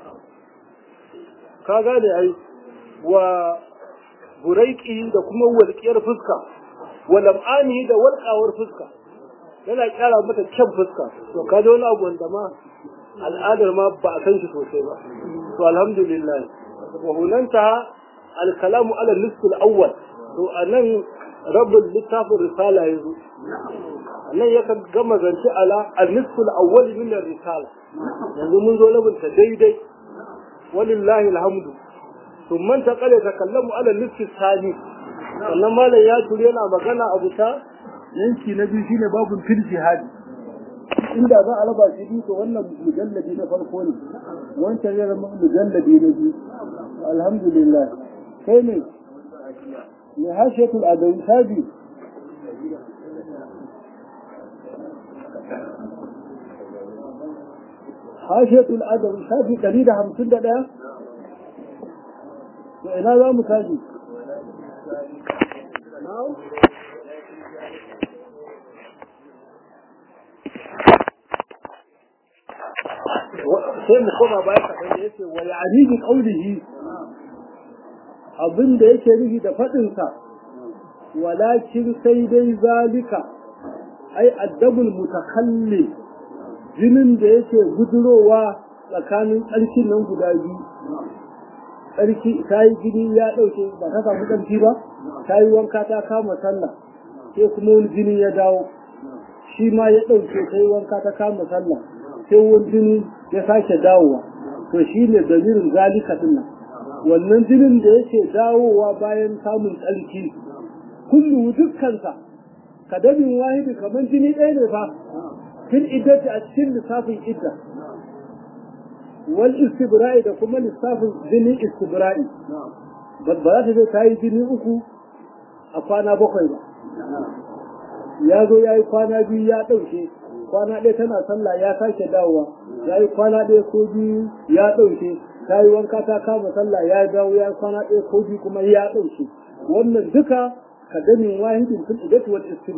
ka gane ai wa buraiki da kuma walƙiyar fuska wa lam'ani da walƙawar fuska yana kyara mata kyan fuska to ka ji wani abu wanda ma al'adar ma ba a san shi sosai ba to alhamdulillah wa hunanta al-kalamu ala nisfil awwal to anan rabbul littafin risala yazo nan ya gama zance ala al-nisfil awwal min ar-risala yanzu mun zo labunta daidai walillahi alhamdu ثم انتقل يتكلم على النصف الثاني sannan malam ya turi yana magana a bisa yanki na biyu shine babun fil jihadi inda za a raba shi biyu to wannan mujalladi na farko ne wancan ya zama mujalladi na biyu alhamdulillah kai ne ne hashiyatul adawi sabi hashiyatul adawi sabi 151 to ina za mu tashi sai mu koma baya kaɗan da yake wa ya'ani bi qawlihi abin da yake nufi da faɗinsa walakin sai dai zalika ai addabul mutakhalli jinin da yake gudurowa tsakanin tsarkin nan guda biyu tsarki ta yi jini ya ɗauke ba ta samu tsarki ba ta yi wanka ta kama sallah sai kuma wani jini ya dawo shi ma ya ɗauke ta yi wanka ta kama sallah sai wani jini ya sake dawowa to shi ne dalilin zalika din nan wannan jinin da yake dawowa bayan samun tsarki kullu dukkansa kadamin wahidi kamar jini ɗaya ne fa fil iddati a cikin lissafin idda wal istibra'i da kuma lissafin jinin istibra'i ba za ta zai ta yi jini uku a kwana bakwai ba ya zo ya yi kwana biyu ya ɗauke kwana ɗaya tana sallah ya sake dawowa ya yi kwana ɗaya ko biyu ya ɗauke ta yi wanka ta kama sallah ya dawo ya yi kwana ɗaya ko biyu kuma ya ɗauke wannan duka ka ganin wahidin fil idati wal istibra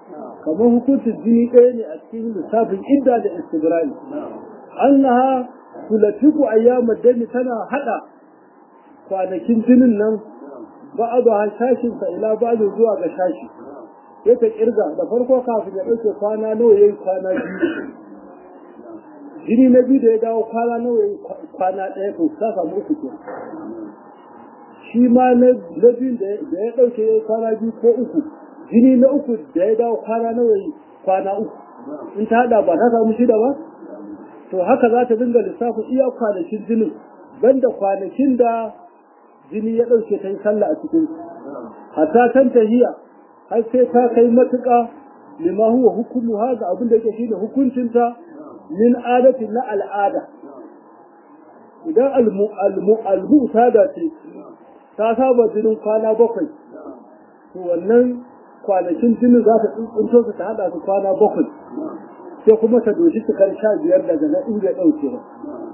kamar hukuncin jini ɗaya ne a cikin lissafin idda da istibrari annaha tulatiku ayyamad dami tana hada kwanakin jinin nan ba'adu ha shashin sa ila ba'adu zuwa ga shashi sai ta kirga da farko kafin ya dauke kwana nawa yayi kwana biyu jini na biyu da ya dawo kwana nawa yayi kwana ɗaya to ta samu uku ke shi ma na biyu da ya dauke yayi kwana biyu ko uku jini na uku da ya dawo kwana nawa yayi kwana uku in ta hada ba ta samu shida ba to haka za ta dinga lissafin iya kwanakin jinin banda kwanakin da jini ya ɗauke ta yi sallah a cikin hatta tan tahiya har sai ta kai matuƙa lima huwa hukumu haga abin da yake shine hukuncinta min adati na al'ada idan almu da ce ta saba jinin kwana bakwai to wannan kwanakin jinin za ta tsuntsunto su ta haɗa su kwana bakwai sai kuma ta doshi cikar sha biyar daga na inda ɗauke ba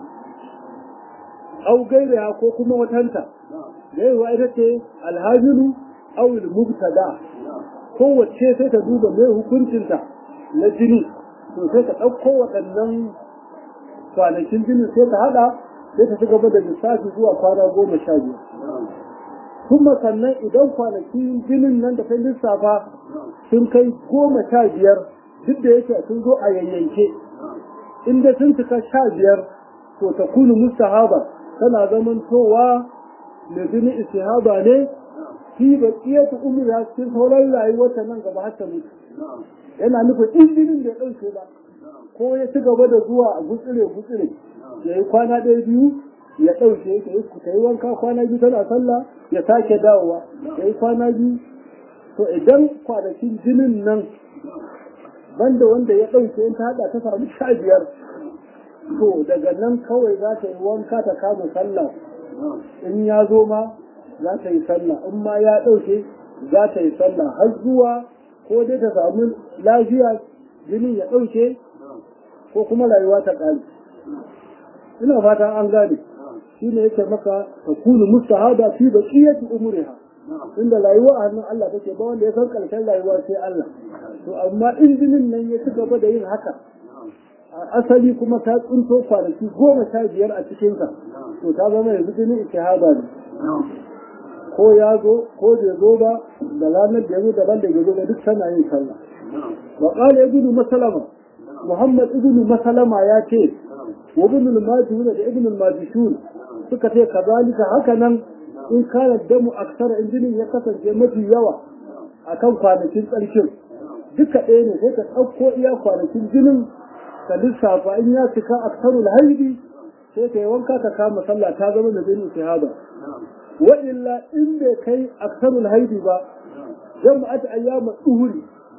au gaira ko kuma watanta gaiwa ita ce alhajiru au mubtada kowace sai ta duba mai hukuncinta na jini to sai ta ɗauko waɗannan kwanakin jinin sai ta haɗa sai ta ci gaba da lissafi zuwa kwana goma sha biyar kuma sannan idan kwanakin jinin nan da ta lissafa sun kai goma sha biyar duk da yake sun zo a yayyanke inda sun cika sha biyar to ta kunu mustahaba tana zaman towa mai jini istihaba ne fi ba ta umri ya cikin sauran rayuwar ta nan gaba har ta mutu yana nufin in jinin da ya ɗauke ba ko ya ci gaba da zuwa a gutsire gutsire ya yi kwana ɗaya biyu ya ɗauke ta yi ta yi wanka kwana biyu tana sallah ya sake dawowa ya yi kwana biyu to idan kwanakin jinin nan banda wanda ya ɗauke in ta haɗa ta samu sha biyar to daga nan kawai za ta yi wanka ta kama sallah in ya zo ma za ta yi sallah in ma ya ɗauke za ta yi sallah har zuwa ko dai ta samu lafiya jinin ya ɗauke ko kuma rayuwa ta ƙare ina fatan an gane shi ne yake maka ta kunu mustahada fi baqiyati umriha inda rayuwa a hannun Allah take ba wanda ya san karshen rayuwa sai Allah to amma injinin nan ya ci gaba da yin haka asali kuma ta tsunto kwanaki goma sha biyar a cikinsa to ta zama yanzu jinin istihaba ne ko ya zo ko bai zo ba da ranar da ya zo daban da ya zo ba duk tana yin sallah wa qala ibnu masalama muhammad ibnu masalama ya ce wa ibnu al-majhul da ibnu al-majishun suka ce kazalika haka nan in kana damu aksara injinin ya kasance mafi yawa akan kwanakin tsarkin duka ɗaya ne sai ka ɗauko iya kwanakin jinin ka lissafa in ya cika aksarul haidi sai ka yi wanka ka kama sallah ta zama da jinin shahada wa illa in bai kai aksarul haidi ba jama'at ayyama duhuri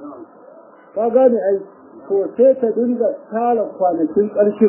ka gane ai to sai ka dinga tara kwanakin ƙarshen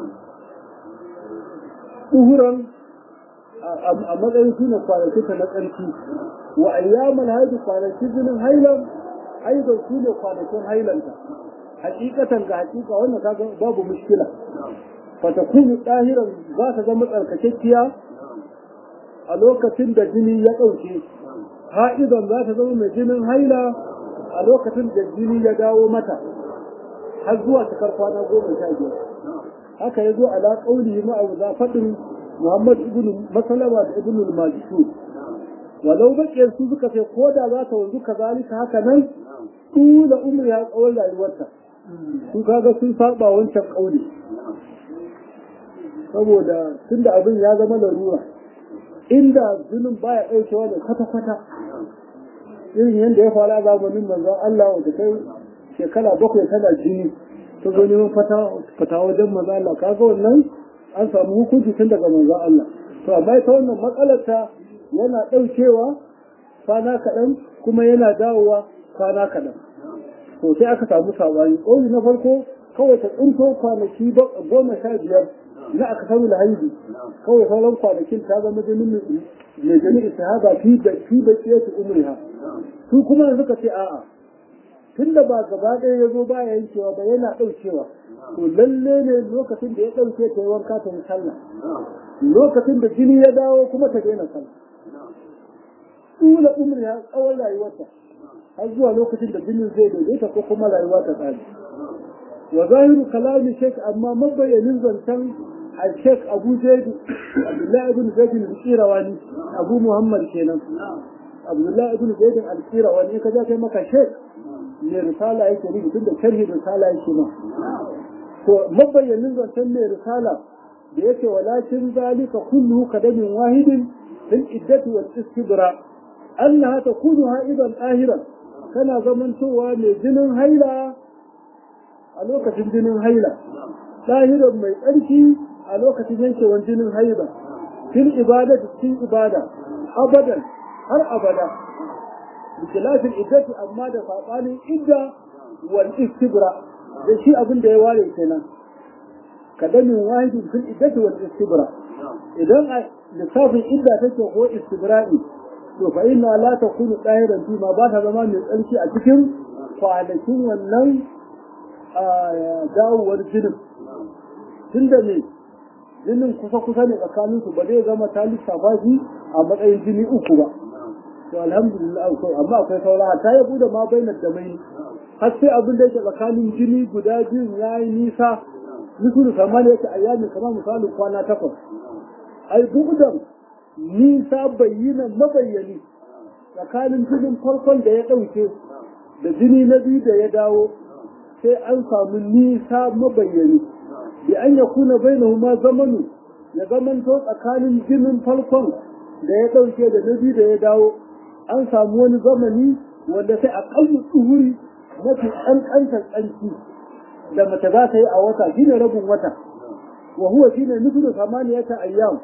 duhuran a matsayin su ne kwanakin ta na ƙarfi wa ayyamal haidi kwanakin jinin hailan aidan su ne kwanakin hailanta hakikatan ga hakika wannan kaga babu mushkila fatakunu ɗahiran za ta zama tsarkakekkiya a lokacin da jini ya ɗauke ha'idan za ta zama mai jinin haila a lokacin da jini ya dawo mata har zuwa cikar kwana goma sha biyar haka ya zo ala ƙauli ma'abu za faɗin muhammad ibn masalama da ibn al-majishur walau baƙiyar su suka ce ko da za ta wanzu kazalika haka nan tula umri ya tsawon rayuwarta su kaga sun saba wancan ƙauli saboda tunda abin ya zama larura inda jinin baya ɗaukewa da kwata-kwata irin yadda ya faru a zamanin manzon Allah wanda kai shekara bakwai tana jini ta zo neman fata wajen manzon Allah kaga wannan an samu hukunci tun daga manzon Allah to amma ita wannan matsalar ta yana ɗaukewa kwana kaɗan kuma yana dawowa kwana kaɗan to sai aka samu sabani ƙauli na farko kawai ta tsinto kwanaki goma sha biyar na aka samu lahaibi kawai sauran kwanakin ta zama jinin mai jini istihaba fi da fi da kiyatu umriha su kuma yanzu ka ce a'a tunda ba gaba ɗaya ya zo baya yankewa ba yana ɗaukewa to lalle ne lokacin da ya ɗauke ta yi wanka ta yi sallah lokacin da jini ya dawo kuma ta daina sallah tula umriha tsawon rayuwarta har zuwa lokacin da jinin zai daidaita ko kuma rayuwa ta tsari wa zahiru kalami shek amma mabayanin zancen الشيخ أبو زيد عبد الله بن زيد القيرواني أبو محمد كينان عبد الله بن زيد القيرواني كذا كما شيخ من رسالة يكري بتند شرح رسالة يكما مبين zancen mai risala da yake walakin zalika kulluhu kadamin wahidin fil iddati wal istibra annaha takunu haidan ahiran kana zamantowa mai jinin haila a lokacin jinin haila lahiran mai tsarki a lokacin yankewar jinin haila fil ibada da cikin ibada abadan har abada bikilafin iddati amma da saɓanin idda wal istibra da shi abin da ya ware kenan kadamin wahidin fil iddati wal istibra idan a lissafin idda take ko istibra'i to fa inna la takunu dahiran fi ma ba ta zama mai tsarki a cikin kwanakin wannan dawowar jinin tunda ne jinin kusa kusa ne tsakanin su ba zai zama ta lissafa shi a matsayin jini uku ba to alhamdulillah amma akwai saura ta yabu da ma bainar da mai har sai abin da yake tsakanin jini guda biyun ya yi nisa misulu kamar yake ayyami kamar misalin kwana takwas ai bu'udan nisa bayyana mabayyani tsakanin jinin farkon da ya ɗauke da jini na biyu da ya dawo sai an samu nisa mabayyani bi an ya kuna bainahuma zamanu ya zamanto tsakanin jinin farkon da ya ɗauke da na biyu da ya dawo an samu wani zamani wanda sai a ƙallu tsuhuri mafi ƙanƙantar tsanki da mace za ta yi a wata shine rabin wata wa huwa shine nufin samaniyata ayyam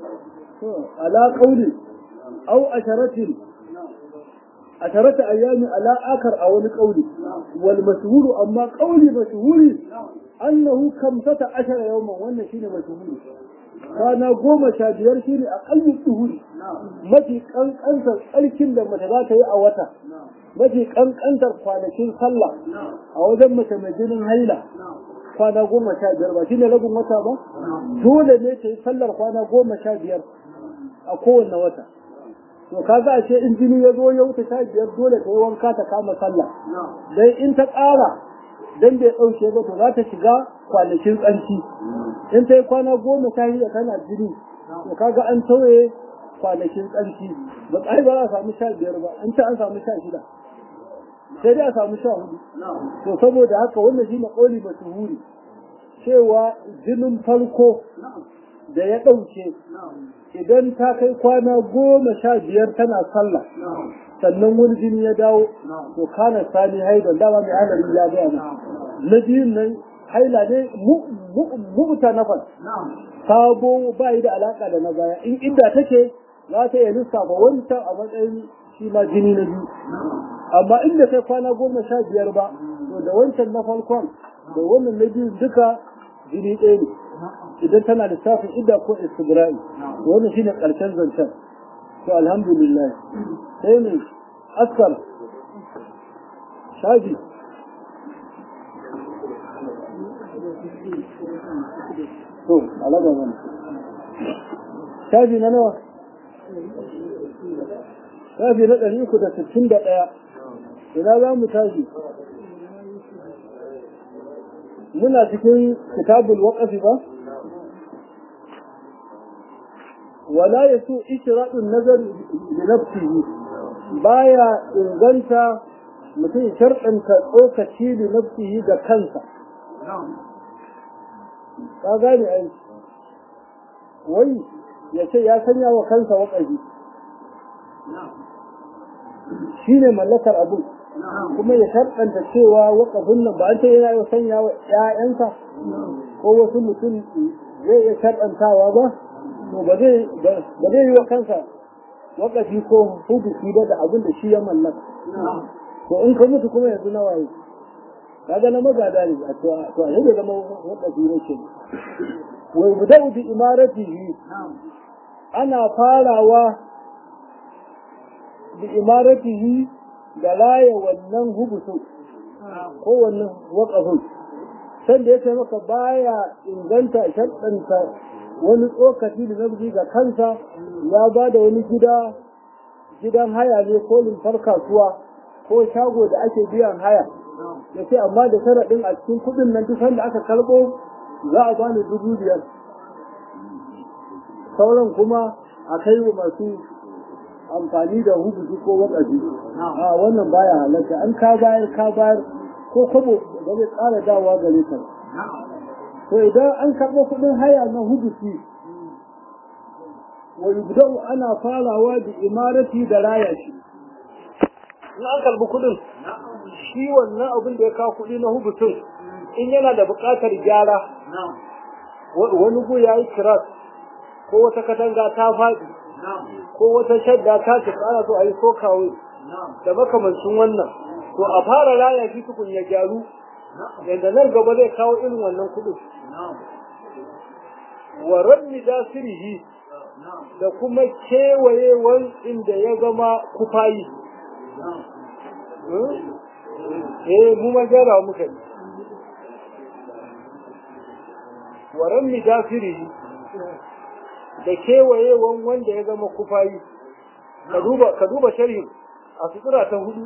ala qawli aw asharatin asharata ayyami ala akar a wani qawli wal mashhuru amma qawli mashhuri annahu kamsata ashara yawman wannan shine mashhuri kwana goma sha biyar shine aqallu tuhuri mafi kankantar tsarkin da mace za ta yi a wata mafi kankantar kwanakin sallah a wajen mace mai jinin haila kwana goma sha biyar ba shine rabin wata ba dole ne ta yi sallar kwana goma sha biyar a kowanne wata to kaga a ce in jini ya zo ya wuce sha biyar dole ta yi wanka ta kama sallah dai in ta ƙara dan bai ɗauke ba to za ta shiga kwanakin tsanci in ta yi kwana goma sha shida tana jini to kaga an tauye kwanakin tsanci ba tsari ba za a samu sha biyar ba in ta an samu sha shida sai dai a samu sha hudu to saboda haka wannan shi na ƙoli masuhuri cewa jinin farko da ya ɗauke idan ta kai kwana goma sha biyar tana sallah sannan wani jini ya dawo to kana sani haidan dama mai halari ya gaya na na biyun nan haila ne mu'ta nafas sabo ba yi da alaka da na baya in inda take za ta iya lissafa wancan a matsayin shi ma jini na biyu amma inda kai kwana goma sha biyar ba to da wancan na farkon da wannan na biyu duka jini ɗaya ne idan tana lissafin idda ko istibra'i to wannan shine karshen zancen to alhamdulillah sai ne askar shafi to alaba mana shafi na nawa shafi na ɗari uku da sittin da ɗaya ina za mu tashi muna cikin kitabul waƙafi ba wala ya so ishiraɗin nazar da nafsihi baya inganta mutum sharɗanta tsokaci da nafsihi ga kansa ka gane ai wai ya ce ya sanya wa kansa waƙafi shi ne mallakar abu kuma ya sharɗanta cewa waƙafin nan ba an ce yana sanya wa ‘ya'yansa ko wasu mutum zai iya sharɗantawa ba to ba zai yi wa kansa wakafi ko hudusi ba da abin da shi ya mallaka to in ka mutu kuma yanzu na waye kaga na magada ne a to a yadda zama wakafi ne ke wai budau bi imaratihi ana farawa bi imaratihi da laye wannan hubusu ko wannan wakafin sanda ya ce maka baya inganta shaɗanta wani tsokaci da namiji ga kansa ya ba da wani gida gidan haya ne ko limfar kasuwa ko shago da ake biyan haya ya ce amma da sharaɗin a cikin kuɗin nan duk da aka karɓo za a bani dubu biyar sauran kuma a kai wa masu amfani da hubutu ko wakafi a wannan baya halatta an ka bayar ka bayar ko kwabo da zai ƙara dawa gare ka to idan an karɓo kuɗin haya na hubuti wa yubda'u ana farawa da imarati da raya shi in an karɓi kuɗin shi wannan abin da ya kawo kuɗi na hubutun in yana da buƙatar gyara wani gu ya yi kiras ko wata katanga ta faɗi ko wata shadda ta ce ana so a yi sokawe da makamancin wannan to a fara raya shi tukun ya gyaru yadda nan gaba zai kawo irin wannan kuɗin wa ranni dasirihi da kuma kewayewar inda ya zama kufayi eh mu ma gyara muka yi wa ranni dasirihi da kewayewan wanda ya zama kufayi ka duba ka duba sharhin a sutura ta hudu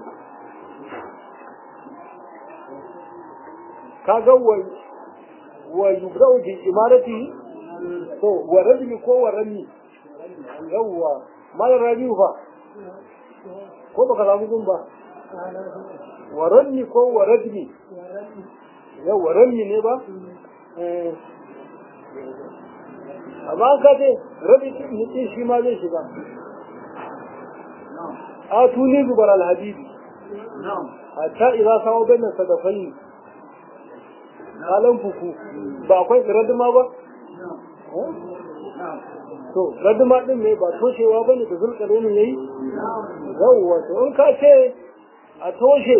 ka ga wa wa yubrau bi imarati to wa rajmi ko wa rami yawwa mal rabi fa ko baka samu gun ba wa rami ko wa rajmi yawwa rami ne ba eh amma an kace rabi mutum shi ma zai shiga a tuni zubar alhabibi hatta idan sawo bayan sadafai kalan fuku ba akwai raduma ba to raduma din ne ba toshewa ba ne da zulkare ne yayi yawwa to in ka ce a toshe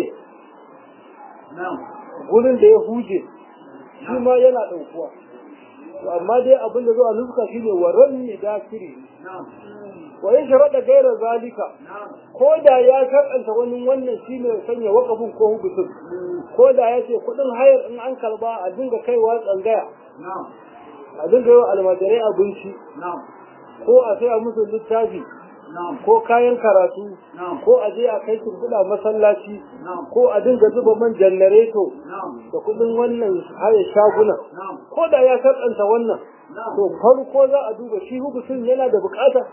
gurin da ya huje shi ma yana ɗaukuwa amma dai abin da zo a nuska shine waran ne dakiri wa in sharaɗa gaira zalika ko da ya karɓanta wani wannan shine sanya wakafin ko hubutun ko da ya ce kuɗin hayar in an karba a dinga kaiwa tsangaya a dinga yi wa almajirai abinci ko a sai a musu littafi ko kayan karatu ko a je a kai turbuɗa masallaci ko a dinga zuba man janareto da kudin wannan haya shaguna ko da ya sarƙanta wannan to farko za a duba shi hubutun yana da bukata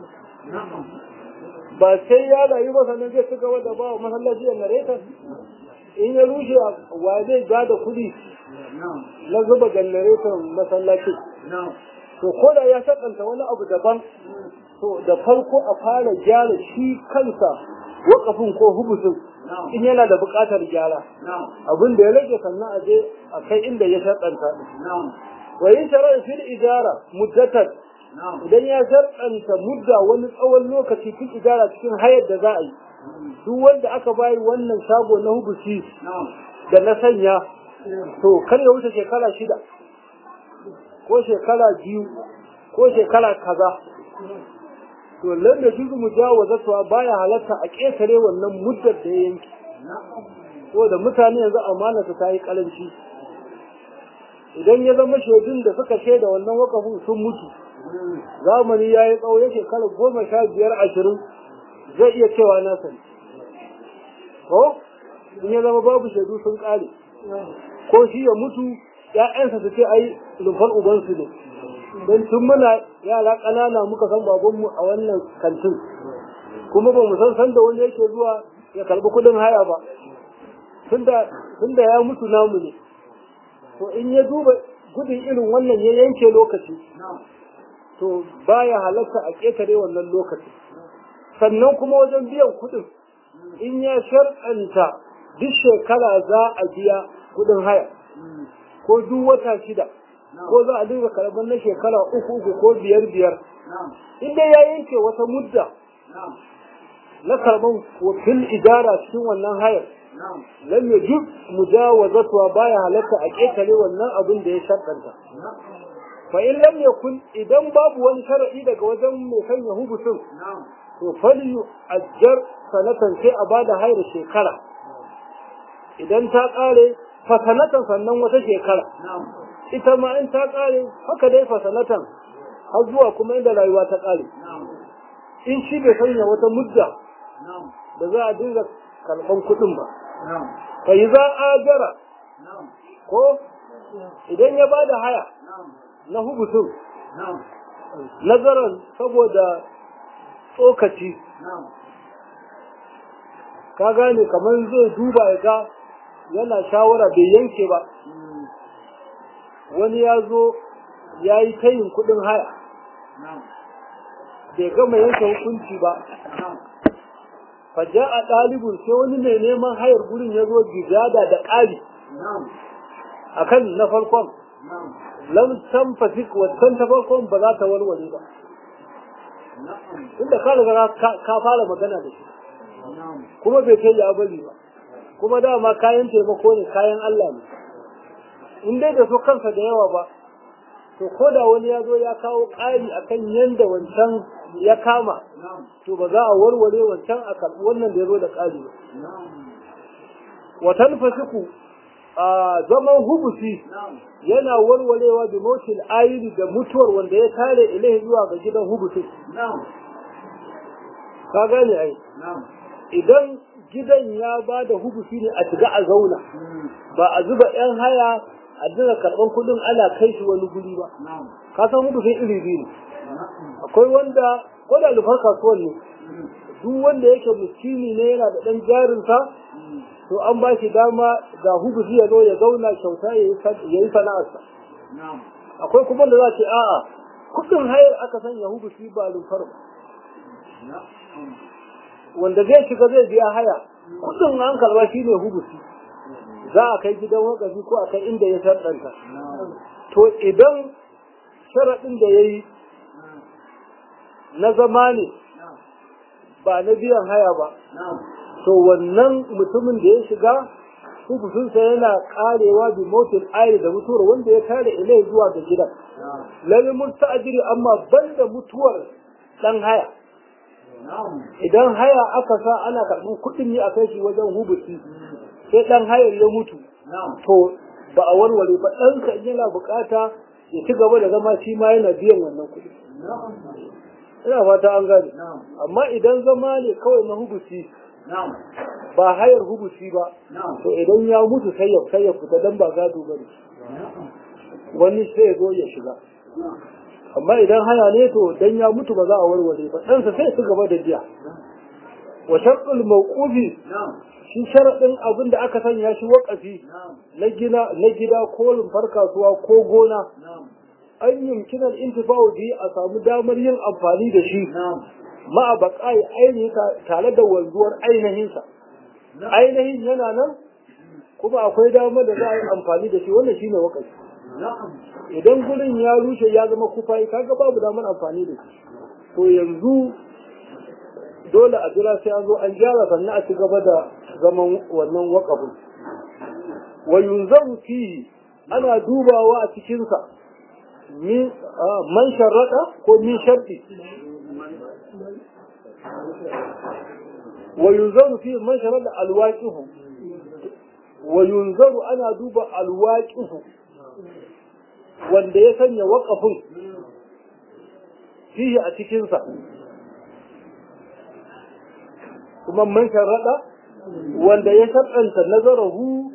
ba sai ya rayu ba sannan zai ci gaba da ba wa masallaci janareto in ya rushe wa zai ba da kuɗi na zuba janareton masallaci to ko da ya sarƙanta wani abu daban to da farko a fara gyara shi kansa wakafin ko hubusin in yana da buƙatar gyara abin da ya rage sannan a je a kai inda ya shaɗanta wa yin sharar fil idara muddatar idan ya sharɗanta mudda wani tsawon lokaci fil idara cikin hayar da za a yi duk wanda aka bayi wannan shago na hubusi da na sanya to kar ya wuce shekara shida ko shekara biyu ko shekara kaza to lalle shi mu mujawazatuwa baya halatta a ƙetare wannan muddar da ya yanki da mutane yanzu amana ta yi kalanci idan ya zama shaidun da suka shaida wannan wakafin sun mutu zamani ya yi tsawo ya shekara goma sha biyar ashirin zai iya cewa na sani ko in ya zama babu shaidu sun ƙare ko shi ya mutu ‘ya'yansa su ce ai rumfar ubansu ne don tun muna yara ƙanana muka san babanmu a wannan kantin kuma ba mu san sanda wanda yake zuwa ya karbi kuɗin haya ba tunda ya mutu namu ne to in ya duba gudun irin wannan ya yanke lokaci to baya halatta a ƙetare wannan lokaci sannan kuma wajen biyan kuɗin in ya sharɗanta duk shekara za a biya kuɗin haya ko duk wata shida ko za a dinga karɓar na shekara uku uku ko biyar biyar in dai ya yanke wata mudda na karɓar fil idara cikin wannan hayar lam yajib mujawazatuwa baya halatta a ƙetare wannan abin da ya sharɗanta fa in lam yakun idan babu wani sharadi daga wajen mai sanya hubutun to fali ajjar sanatan sai a bada hayar shekara idan ta ƙare fasanatan sannan wata shekara ita ma in ta ƙare haka dai fasanatan har zuwa kuma inda rayuwa ta ƙare in shi bai sanya wata mudda da za a dinga karɓan kuɗin ba fa yi za a jara ko idan ya ba da haya na hubutun nazarin saboda tsokaci ka gane kamar zai duba ya ga yana shawara bai yanke ba wani ya zo ya yi tayin kudin haya bai gama yanke hukunci ba faja a ɗalibin sai wani mai neman hayar gurin ya zo gizada da ƙari a kan na farkon lam san fasik wancan ta farkon ba za ta warware ba inda ka riga ka fara magana da shi kuma bai kai ya bari ba kuma dama kayan taimako ne kayan Allah ne in dai da so kansa da yawa ba to ko da wani ya zo ya kawo ƙari akan yanda wancan ya kama to ba za a warware wancan a karɓi wannan da ya zo da ƙari ba watan fasiku a zaman hubusi yana warwarewa da motin ayiri da mutuwar wanda ya tare ilahi zuwa ga gidan hubusi ka gane ai idan gidan ya ba da hubusi ne a shiga a zauna ba a zuba yan haya a dinga karɓar kuɗin ana kai shi wani guri ba ka san hubusin iri biyu ne akwai wanda ko da lufar kasuwan ne duk wanda yake miskini ne yana da ɗan jarinsa to an ba shi dama ga hubusi ya zo ya zauna kyauta ya yi sana'arsa akwai kuma da za ce a'a kuɗin hayar aka sanya hubusi ba lufar ba wanda zai shiga zai biya haya kudin an karba shi ne hubusi za a kai gidan wakafi ko a kai inda ya sarɗanta to idan sharaɗin da ya yi na zama ne ba na biyan haya ba to wannan mutumin da ya shiga hubusinsa yana karewa bi motin ayi da mutuwar wanda ya tare ilai zuwa ga gidan lalle musta'jiri amma banda mutuwar dan haya idan haya aka sa ana karɓar kuɗin ne a kai shi wajen hubusi sai ɗan hayar ya mutu to ba a warware ba ɗansa in yana bukata ya ci gaba da zama shi ma yana biyan wannan kuɗi ina fata an gane amma idan zama ne kawai na hubusi ba hayar hubusi ba to idan ya mutu sai ya sai ya fita dan ba gado bane wani sai ya zo ya shiga amma idan haya ne to dan ya mutu ba za a warware ba ɗansa sai su gaba da jiya wa sharɗul mawqufi shi sharaɗin abin da aka sanya shi waƙafi na gina na gida ko rumfar kasuwa ko gona an yumkina intifa'u bi a samu damar yin amfani da shi ma'a baƙai ainihi tare da wanzuwar ainihinsa ainihin yana nan kuma akwai damar da za a yi amfani da shi wannan shine waƙafi idan gurin ya rushe ya zama kufai kaga babu damar amfani da shi to yanzu dole a jira sai an zo an gyara sannan a ci gaba da zaman wannan waƙafin wa yunzaru fihi ana dubawa a cikinsa man sharrada ko min sharɗi wa yunzaru fihi man sharrada alwaqihu wa yunzaru ana duba alwaqihu wanda ya sanya waƙafin fihi a cikinsa kuma man sharaɗa wanda ya sharɗanta nazarahu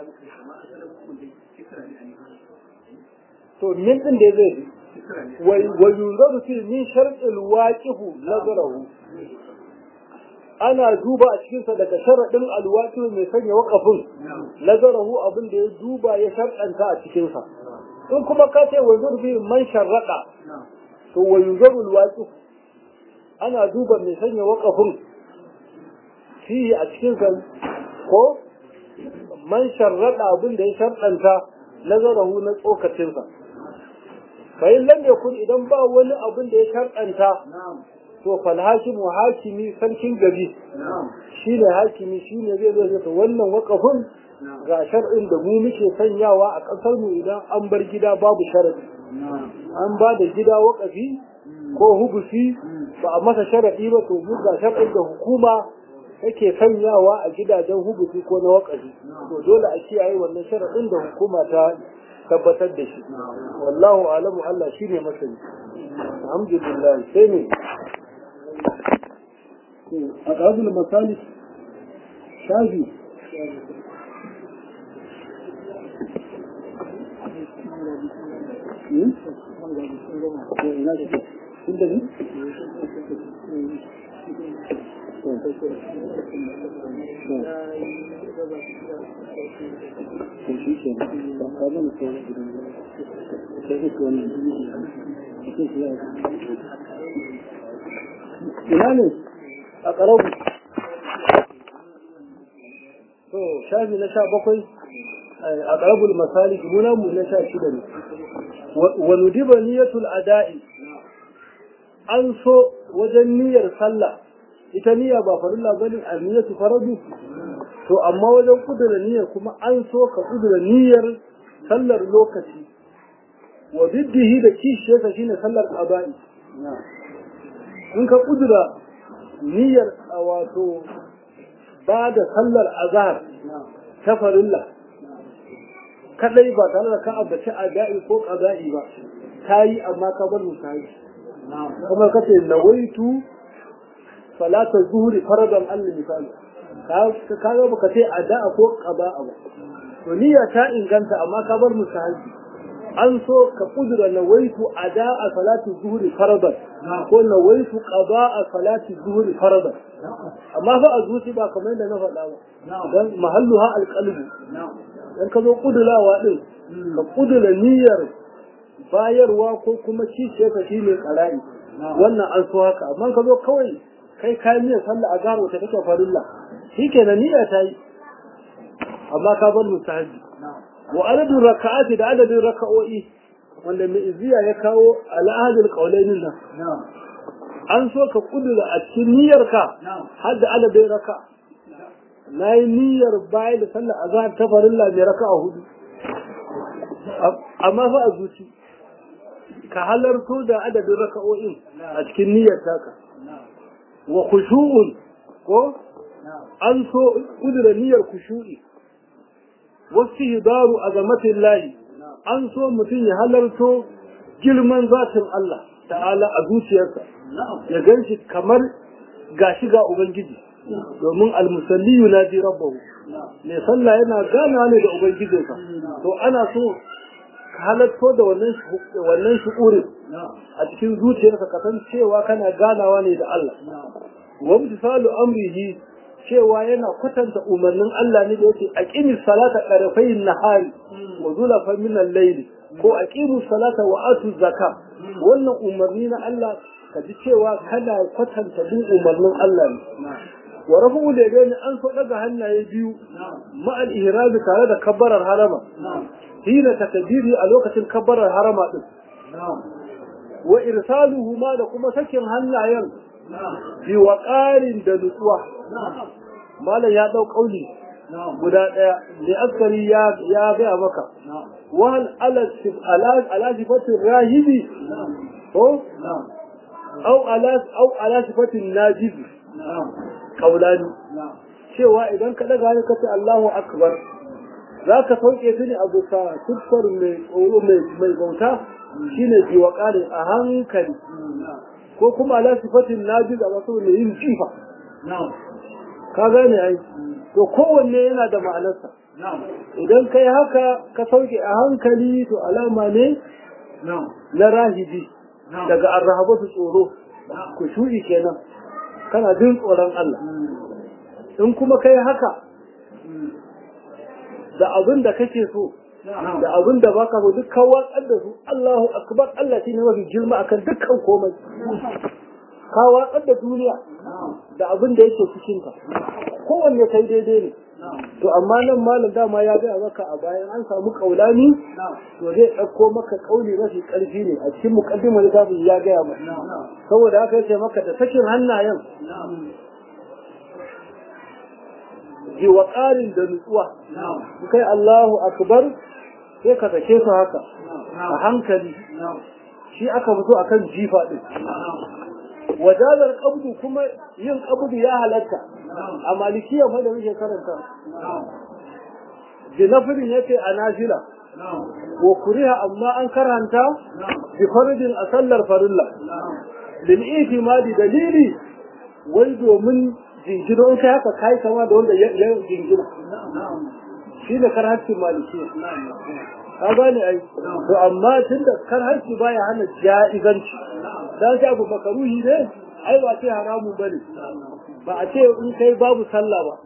to min ɗin da zai wa yunzaru fi min sharɗin waqifu nazarahu ana duba a cikinsa daga sharaɗin alwaqifu mai sanya waƙafin nazarahu abin da ya duba ya sharɗanta a cikinsa in kuma ka ce wa zurfi man sharaɗa to wa yunzaru alwaqifu ana duba mai sanya waƙafin fiye a cikin ko man sharrada abin da ya sharɗanta nazarahu na tsokacinsa bayan lam yakun idan ba wani abin da ya sharɗanta to fal hakimu hakimi sarkin gari shine hakimi shine zai zo ta wannan wakafin ga shar'in da mu muke sanyawa a ƙasar mu idan an bar gida babu sharadi an ba da gida wakafi ko hubusi ba a masa sharadi ba to mu ga shar'in da hukuma yake sanyawa a gidajen hubusi ko na wakafi to dole a kiyaye wannan sharaɗin da hukuma ta tabbatar da shi wallahu alamu Allah shine masani alhamdulillah sai ne a ƙazul misali shafi ina shi kun da ni ina ne a ƙarabu to shafi na sha bakwai a ƙarabul masalik muna mu na sha shida ne wa nudiba niyatul ada'i an so wajen niyyar sallah ita niyya ba farilla bane a niyyatu faradu to amma wajen kudura niyyar kuma an so ka kudura niyyar sallar lokaci wa biddihi da kishiyarsa shine sallar qada'i in ka kudura niyyar wato ba da sallar azhar ta farilla kadai ba tare da ka abaci ada'i ko qada'i ba kayi amma ka bar musayi kuma kace nawaitu salata zuhuri faradan Allah misali ka ga baka ce ada'a ko qada'a ba to niyya ta inganta amma ka bar musahabi an so ka kudura nawaitu ada'a salati zuhuri faradan ko nawaitu qada'a salati zuhuri faradan amma fa a zuci ba kamar yadda na faɗa ba dan mahalluha alqalbu dan ka zo kudulawa din ka kudura niyyar bayarwa ko kuma cice ka shine qara'i wannan an so haka amma ka zo kawai kai ka niyyar sallah a garo ta take farilla shikenan niyya ta yi amma ka bar musahabi wa adadin raka'ati da adadin raka'o'i wanda mai iziya ya kawo al'adul qaulainin nan an so ka kudura a cikin niyyarka har da adadin raka na yi niyyar bayan da sallar azhar ta farilla mai raka'a hudu amma fa a zuci ka halarto da adadin raka'o'in a cikin niyyar taka wa khushu'un ko an so kudura niyyar khushu'i wasu hidaru a zamatin layi an so mutum ya halarto girman zatin Allah ta'ala a zuciyarsa ya gan shi kamar gashi ga Ubangiji domin almusalli yunaji rabbahu mai sallah yana gana ne da Ubangijinsa to ana so ka halarto da wannan shukurin a cikin zuciyarsa ka san cewa kana ganawa ne da Allah wa misalu amrihi cewa yana kwatanta umarnin Allah ne da yake aqimi salata qarfayn nahari wa zulafa min al-layl ko aqimu salata wa atu zakka wannan umarni na Allah ka ji cewa kana kwatanta bin umarnin Allah ne wa rafu da gani an so daga hannaye biyu ma al-ihram tare da kabbarar harama hina takbiri a lokacin kabbarar harama din wa irsaluhu ma da kuma sakin hannayen bi waqarin da nutsuwa malam ya dau kauli guda daya da askari ya ya ga maka wal ala ala sifatin rahibi ko au ala au ala sifatin najibi kaulani cewa idan ka daga ne kace Allahu akbar zaka sauke shi ne a bisa siffar mai tsoro mai mai bauta shine bi waqari a hankali ko kuma ala sifatin najibi a wasu ne yin jifa ka gane ai to kowanne yana da ma'anarsa idan kai haka ka sauke a hankali to alama ne na rahibi daga arrahabatu tsoro ku shu'i kenan kana jin tsoron Allah in kuma kai haka da abin da kake so da abin da baka so duk kan watsar da su Allahu akbar Allah shine mafi girma akan dukkan komai ka watsar da duniya da abin da yake cikin ka kowanne kai daidai ne to amma nan malam dama ya gaya maka a bayan an samu kaulani to zai ɗauko maka kauli mafi ƙarfi ne a cikin mukaddimar littafin ya gaya maka saboda haka yace maka da sakin hannayen ji wa ƙarin da nutsuwa kai Allahu akbar sai ka sake su haka a hankali shi aka fito akan jifa din wajazar qabdu kuma yin qabdu ya halatta a malikiya fa da muke karanta jinafirin yace a nafila wa kuriha amma an karanta bi faridin a sallar farilla lil itimadi dalili wai domin jingino in kai haka kai kama da wanda ya jingina shi da karhancin maliki ka gane ai to amma tun da karhanci baya hana ja'izanci dan shi abu makaruhi ne ai ba ce haramun bane ba a ce in kai babu sallah ba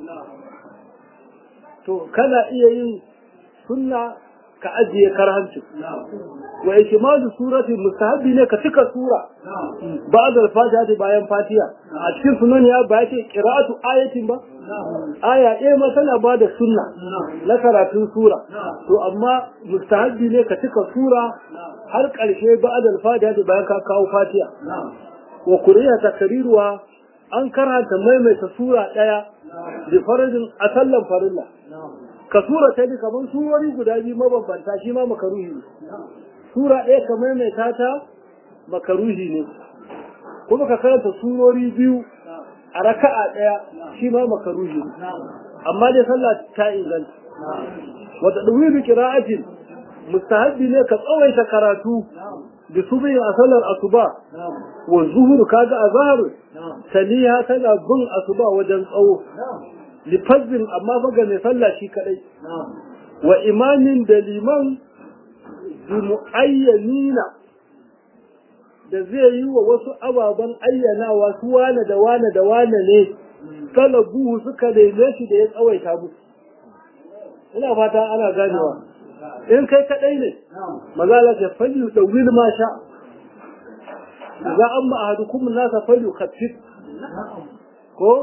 to kana iya yin sunna ka ajiye karhancin wa ikmalu surati mustahabi ne ka cika sura ba'da al-fatiha bayan fatiha a cikin sunan ya ba ce qira'atu ayatin ba aya ɗaya ma tana ba da sunna na karatun sura to amma mustahabi ne ka cika sura har ƙarshe ba'da al-fatiha bayan ka kawo fatiha wa kuriya takriruwa an karanta maimaita sura ɗaya da farajin a sallan farilla ka sura ta bi kamar surori guda biyu mabambanta shi ma makaruhi ne sura ɗaya ka maimaita ta makaruhi ne kuma ka karanta surori biyu a raka'a ɗaya shi ma makaruhi ne amma dai sallah ta inganta wata ɗuwi bi kira'atin mustahabbi ne ka tsawaita karatu da su a sallar asuba wa zuhur kaga azhar saniya tana bin asuba wajen tsawo lifazzin amma faga mai sallah shi kadai wa imamin da liman bi muayyanina da zai yi wa wasu ababen ayyanawa su wane da wane da wane ne talabuhu suka neme shi da ya tsawaita musu ina fata ana ganewa in kai kadai ne mazala ta falyu da wil ma sha za an ma ahadukum nasa falyu khaffif ko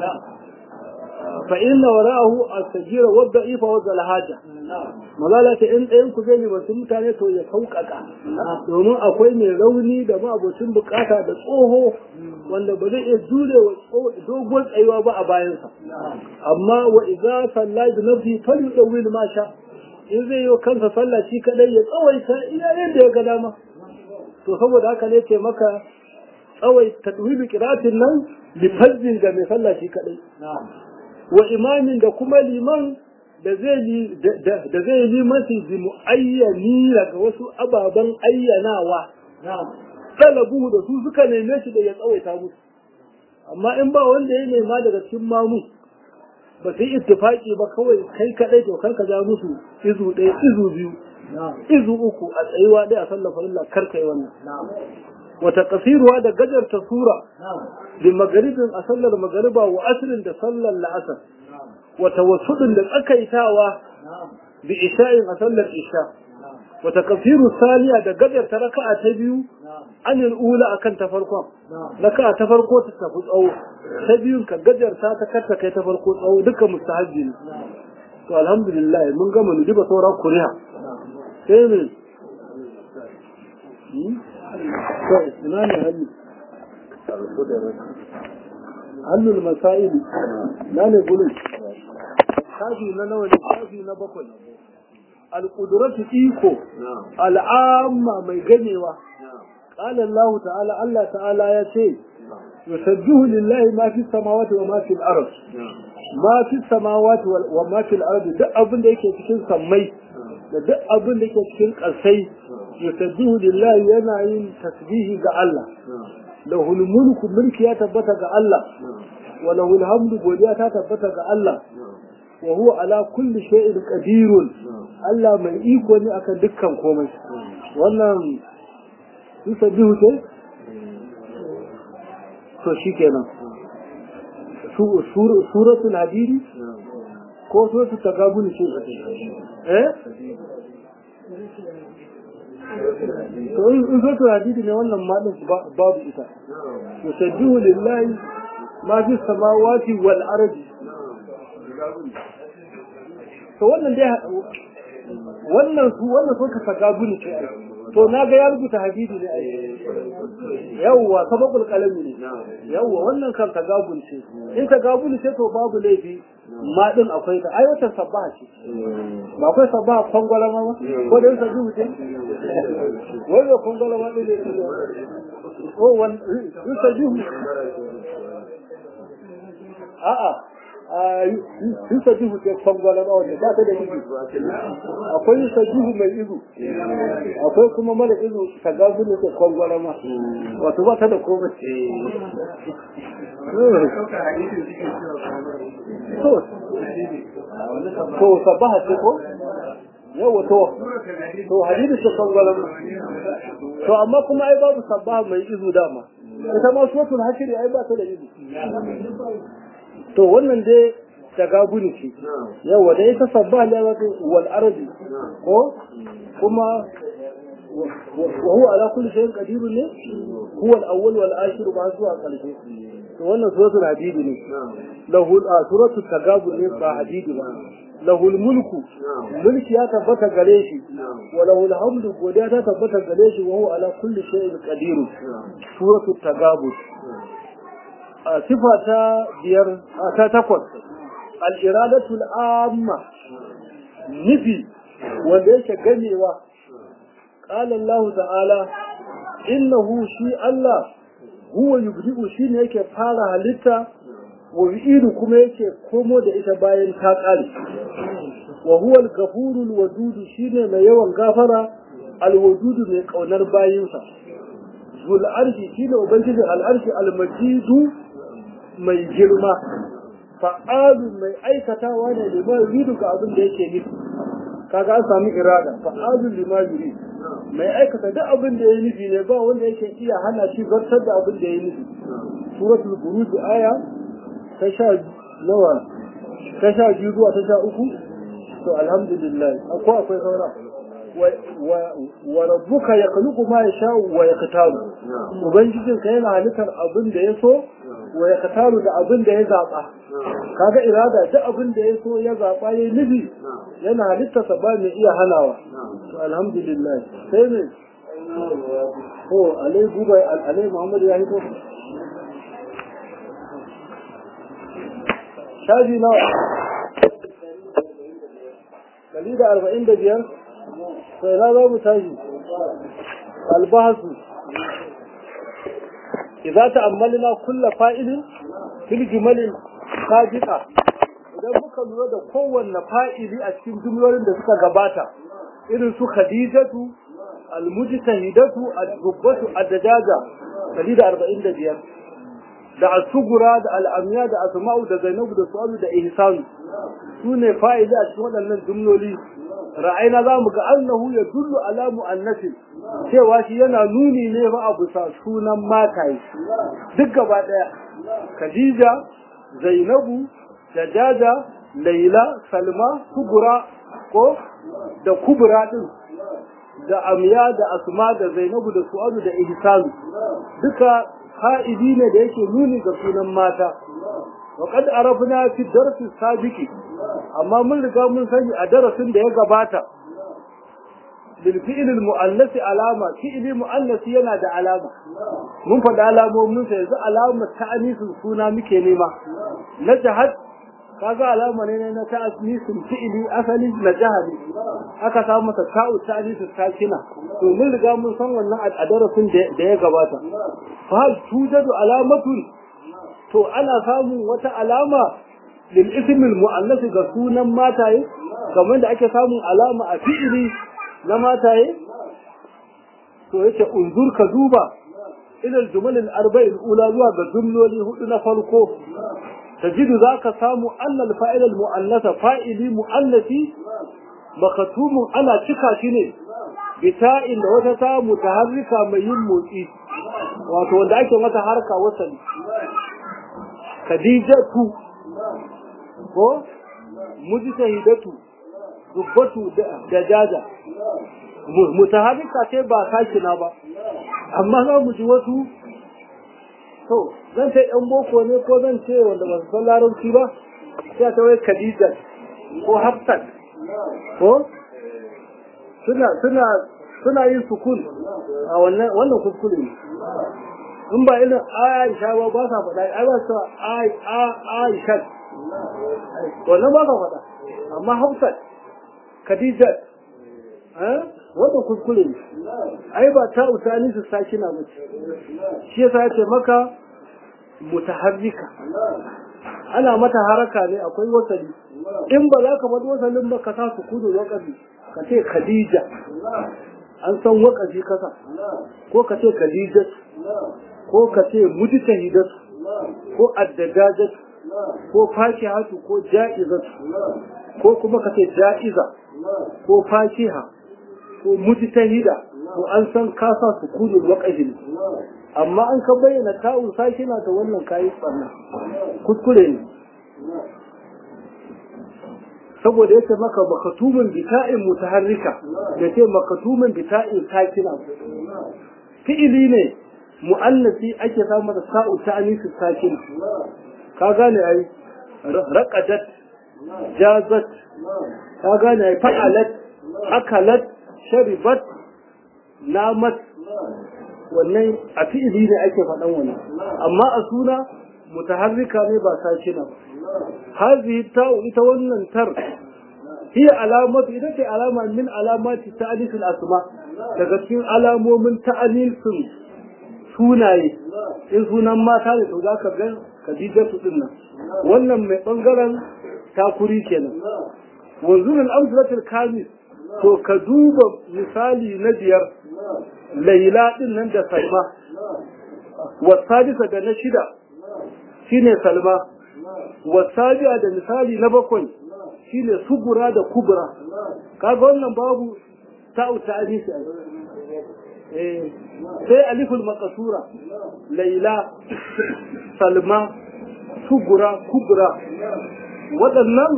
fa inna wara'ahu as-sajira wa da'ifa wa al-haja mazala ta in ɗayan ku zai wasu mutane to ya sauƙaƙa domin akwai mai rauni da ma'abocin bukata da tsoho wanda ba zai iya jure wa dogon tsayuwa ba a bayansa amma wa idza salla bi nafsi falyudawil ma sha in zai yi kansa sallah shi kadai ya tsawaita iya yadda ya ga dama to saboda haka ne ce maka tsawai tadwibi qiratin nan bi fajjin ga mai sallah shi kadai wa imamin da kuma liman da zai yi da zai yi limanci bi muayyani daga wasu ababen ayyanawa talabu da su suka neme shi da ya tsawaita musu amma in ba wanda ya nema daga cikin mamu ba su yi ittifaki ba kawai kai kadai to kar ka ja musu izu ɗaya izu biyu izu uku a tsayuwa ɗaya a sallar farilla kar ka yi wannan wata kasiruwa da gajarta sura bi magaribin a sallar magariba wa asirin da sallar la'asar wata wasudin da tsakaitawa bi isha'in a sallar isha wata kafiru saliya da gajarta raka'a ta biyu anil ula akan ta farkon raka'a ta farko ta tafi tsawo ta biyun ka gajarta ta karta kai ta farko tsawo duka mustahabbi ne to alhamdulillah mun gama mu diba saura kuriha sai me to ina ne hannu hannun masaili na ne gulun shafi na nawa ne shafi na bakwai alƙuduratu iko al'amma mai ganewa قال الله تعالى الله تعالى يتي يسبح لله ما في السماوات وما في الأرض ما في السماوات وما في الأرض duk abin da yake cikin sammai da duk abin da yake cikin ƙasai yusabbihu lillahi yana yin tasbihi ga Allah lahul mulku mulki ya tabbata ga Allah wa lahul hamdu godiya ta tabbata ga Allah wa huwa ala kulli shay'in qadirun Allah mai iko ne akan dukkan komai wannan yusabbihu ce to shikenan suratul hadidi ko suratul tagabun ce eh to in suratul hadidi ne wannan ma din babu ita yusabbihu lillahi ma fi samawati wal ardi to wannan dai wannan su wannan sun ka tagabun ce to na ga ya rubuta hadidi ne ai yawwa sababul qalami ne yawwa wannan kan tagabun ce in tagabun ce to babu laifi ma din akwai ta ai wata sabba ce ba akwai sabba kongola ma ko da yasa dubu ce wai da kongola ma din ne ko wan yasa dubu a'a a yusa jihu ce kwangwala ba wanda ba ta da izu akwai yusa jihu mai izu akwai kuma mara izu ta gasu ne ce kwangwala ma wato ba ta da komai to sabaha ce ko yawa to to hadisi ce kwangwala ma to amma kuma ai babu sabaha mai izu dama ita ma suratul hashiri ai ba ta da izu to wannan dai tagabuni ce yawa da ita sabba ne wato wal ardi ko kuma wa huwa ala kulli shay'in qadir ne huwa al awwal wal akhir ba zuwa karshe to wannan suratul hadid ne lahu suratul tagabun ne ba hadid ba lahu mulku mulki ya tabbata gare shi wa lahu hamdu godiya ta tabbata gare shi wa huwa ala kulli shay'in qadir suratul tagabun sifa ta biyar ta takwas al'iradatul amma nufi wanda yake ganewa ƙalan Allah ta'ala innahu shi Allah huwa yubdi'u shi ne yake fara halitta wa yu'idu kuma yake komo da ita bayan ta ƙare wa huwa al-ghafurul wadudu shine mai yawan gafara al-wadudu mai kaunar bayinsa zul arshi shine ubangijin al-arshi al-majidu mai girma fa'alu mai aikatawa ne lima yuridu ga abin da yake nufi kaga an sami irada fa'alu lima yuridu mai aikata duk abin da ya nufi ne ba wanda yake iya hana shi zartar da abin da ya nufi suratul buruj aya ta sha nawa ta sha biyu zuwa ta sha uku to alhamdulillah akwai akwai saura wa rabbuka yakhluqu ma yasha'u wa yaktaru ubangijinka yana halittar abin da ya so wa ya kataru da abin da ya zaɓa kaga irada duk abin da ya so ya zaɓa ya nufi yana halittarsa ba mai iya hanawa to alhamdulillah sai ne ko alai gubai alai muhammad ya hito shaji nawa dari da arba'in da biyar sai na za mu tashi albahasu إذا تأملنا كل فائل في الجمل السابقة idan muka lura da kowanne fa'ili a cikin jumlolin da suka gabata irin su khadijatu almujtahidatu al-rubbatu ad-dajaja 145 da asugura da al'amiya da asma'u da zainabu da su'alu da ihsanu su ne fa'ili a cikin waɗannan jumloli ra'ayina za mu ga annahu ya dullu ala mu'annasin cewa shi yana nuni ne ba a bisa sunan mataye duk gaba ɗaya khadija zainabu dajaja laila salma kubura ko da kubura din da amiya da asma da zainabu da su'adu da ihsanu duka fa'idi ne da yake nuni ga sunan mata wa qad arafna fi darsi sabiqi amma mun riga mun sani a darasin da ya gabata bil fi'l al mu'annas alama fi'li mu'annas yana da alama mun faɗa alamomin sa yanzu alamar ta'anisin suna muke nema na jahad kaga alama ne na ta'anisin fi'li asali na jahadi aka samu masa ta'u ta'anisin sakina to mun riga mun san wannan a darasin da ya gabata fa hal tujadu alamatun to ana samun wata alama lil ismil mu'annas ga sunan mataye kamar da ake samun alama a fi'ili na mataye to yace unzur ka duba ila al-jumal al-arba'i al-ula zuwa ga jumloli hudu na farko tajidu zaka samu annal fa'il al-mu'annasa fa'ili mu'annasi makatumun ana cika shi ne bita'in da wata ta mutaharrika mai yin motsi wato wanda ake mata harka wasali khadijatu ko mujtahidatu dubbatu da jaja mutaharrika ce ba sakina ba amma za mu ji wasu to zan ce yan boko ne ko zan ce wanda ba su san larabci ba sai ta wai khadija ko hafsat ko suna suna suna yin sukun a wannan wannan kuskure ne in ba irin Aisha ba ba sa faɗa ai ba sa ai a Aisha wannan ba sa faɗa amma Hafsat Khadija eh wannan kuskure ne ai ba ta usani su saki na mace shi yasa yace maka mutaharrika ana mata haraka ne akwai wasali in ba za ka bar wasalin ba ka sa su kudu wakafi ka ce khadija an san wakafi kasa ko ka ce khadija ko ka ce mujtahidat ko addajajat ko fakihatu ko ja'izat ko kuma ka ce ja'iza ko fakiha ko mujtahida ko an san ka sa su kudu wakafi ne amma an ka bayyana ta'un sakina ta wannan kayi tsanna kuskure ne saboda yake maka makatumin bita'in mutaharrika da ce makatumin bita'in sakina fi'ili ne mu'annasi ake samu da sa'u ta anisu sakin ka gane ai raqadat jazat ka gane ai fa'alat akalat sharibat namat wannan a fi'ili ne ake faɗan wannan amma a suna mutaharrika ne ba sakina ba hazihi ta'u ita wannan tar hiya alamatu ita ce alama min alamati ta'alifil asma daga cikin alamomin ta'alifin sunaye in sunan mata ne to zaka ga Khadijatu din nan wannan mai bangaren takuri kenan wanzur al-amsalatul kamis to ka duba misali na biyar laila din nan da salma wasadisa da na shida shine salma wasabi'a da misali na bakwai shine sugura da kubra kaga wannan babu ta'u ta'anisi eh sai aliful maqsura laila salma sugura kubra waɗannan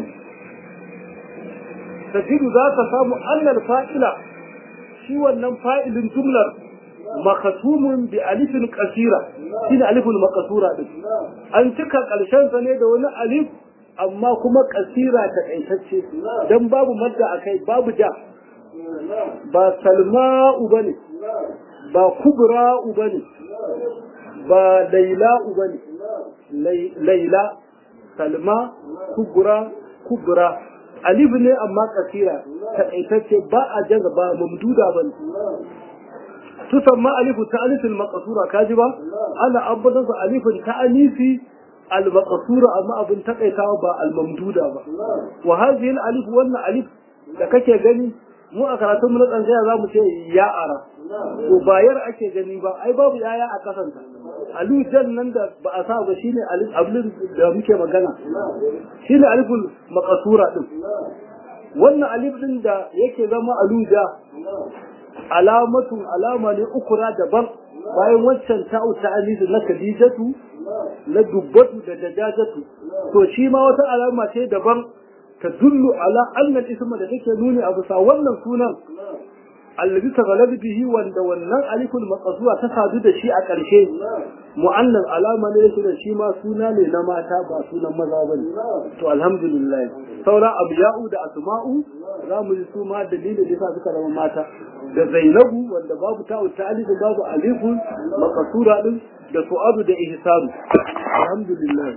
tajidu za ka samu annal fa'ila shi wannan fa'ilin jumlar makatumun bi alifin kasira shine aliful maqsura din an cika karshen sa ne da wani alif amma kuma kasira ta kaitacce dan babu madda akai babu ja ba salma'u bane ba kubra'u bane ba laila'u bane laila salma kubra kubra alif ne amma kasira ta kaitacce ba a jaza ba mamduda bane تسمى ألف التأنيث المقصورة كاجبة أنا أبدا ألف التأنيث المقصورة أما أبن تقيتها با الممدودة با وهذه الألف وانا ألف لكake gani mu a karatun mu na tsantsaya za mu ce ya ara to bayar ake gani ba ai babu yaya a kasanta alujan nan da ba a sa ba shine alif ablin da muke magana shine aliful maqsura din wannan alif din da yake zama aluja alamatun alama ne ukura daban bayan waccan ta'u ta'alizu na kadijatu na dubbatu da dajajatu to shi ma wata alama ce daban ta dullu ala annal isma da take nuni a bisa wannan sunan allazi taghalab bihi wanda wannan aliful maqsura ta sadu da shi a ƙarshe mu'annan alama ne da shi ma suna ne na mata ba sunan maza bane to alhamdulillah saura abiya'u da asma'u za mu ji su ma dalilin da yasa suka zama mata da zainabu wanda babu ta'u ta'alif babu alifun maqsura din da su'adu da ihsanu alhamdulillah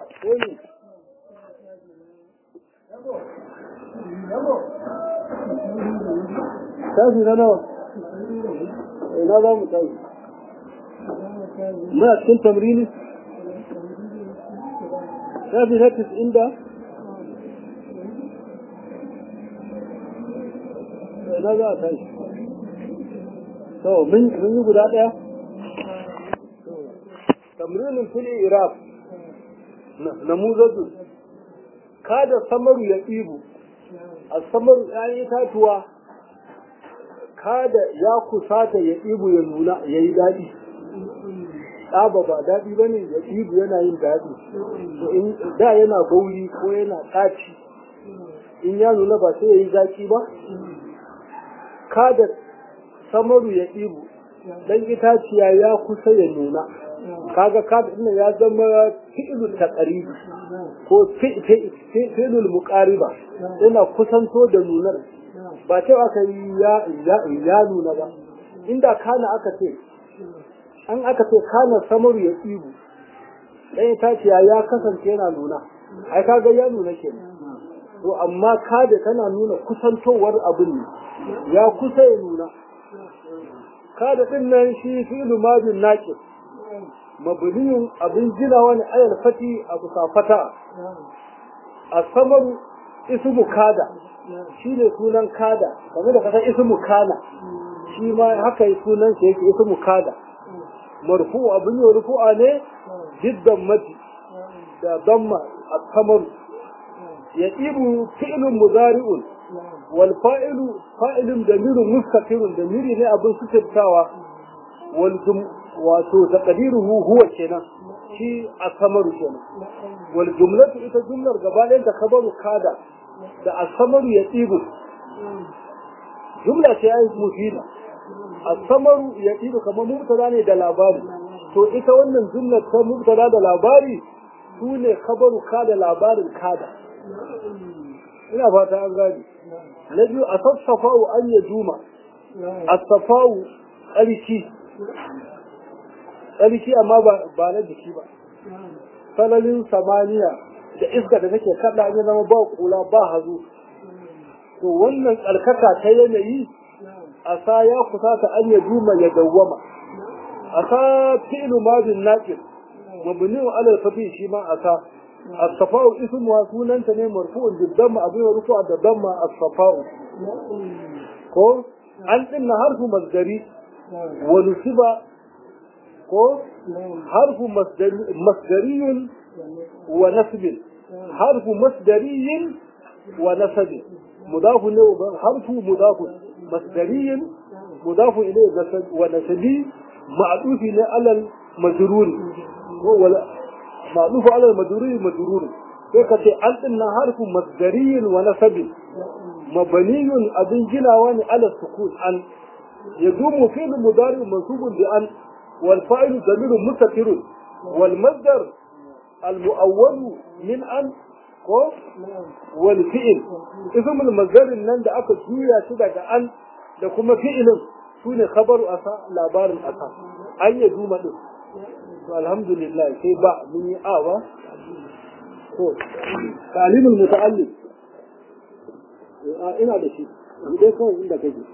tashi na nawa ina za mu tashi muna cikin tamrini tashi na tis'in da ina za a tashi to mun yi guda ɗaya tamrinin fili iraq na muzatu kada samaru ya tsibu a samaru ‘ya'yan itatuwa kada ya kusata ya ɗibu ya nuna ya yi daɗi ɗaba ba daɗi ba ne ya ɗibu yana yin daɗi da yana bauri ko yana ɗaci in ya nuna ba sai ya yi zaƙi ba kada samaru ya ɗibu dan itaciya ya kusa ya nuna kaga kada ɗin ya zama fi'ilul taqribi ko fi'ilul muqariba yana kusanto da nunar ba ce aka yi ya nuna ba inda kana aka ce an aka ce kana samaru ya tsibu dan itaciya ya kasance yana nuna ai kaga ya nuna ke to amma kada tana nuna kusantowar abin ne ya kusa ya nuna kada din nan shi fi'lu madin naqis mabniyun abin ginawa ne ayal fati a kusa fata asamaru ismu kada shine sunan kada kamar da kasan ismu kana shi ma haka yi sunan sa yake ismu kada marfu abin yi rufu'a ne jiddan mati da damma asamaru ya ibu fi'lun muzari'un wal fa'ilu fa'ilun damirun mustaqirun damiri ne abin sutuntawa wal wato taqdiruhu huwa kenan shi asamaru kenan wal jumlatu ita jumlar gaba ɗayan ta kabaru kada da asamaru ya tsibu jumla ce ai mufida asamaru ya tsibu kamar mubtada ne da labari to ita wannan jumlar ta mubtada da labari su ne kabaru kada labarin kada ina fata an gani na biyu a sassafa'u an ya juma a safa'u ƙarki tsarki amma ba na jiki ba sananin samaniya da iska da take kada an zama ba kula ba hazo to wannan tsarkaka ta yanayi a sa ya kusa ta an ya juma ya dawwama a sa fi'lu madin naqis mabni ala al-fathi shi ma a sa as-safa'u ismuha sunanta ne marfu'un bid-damma abu rufu'a da damma as-safa'u ko an dinna harfu masdari wa nusiba ko harfu masdariyun wa nasbin harfu masdariyin wa nasabin mudafu ne harfu mudafu masdariyin mudafu ilayhi wa nasabi ma'dufi ne alal majrur ko wala ma'dufu alal majrur majrur sai ka ce an dinna harfu masdariyin wa nasabin mabniyun abin ginawa ne ala sukun an yadumu fi'l mudari mansubun bi an والفاعل ضمير مستتر والمصدر المؤول من أن والفعل اسم المصدر nan da aka juya shi daga an da kuma fi'ilin sune khabaru asa labarin asa an ya duma din to alhamdulillah sai ba mun yi awa to talimul muta'allim ina da shi dai kawai inda kake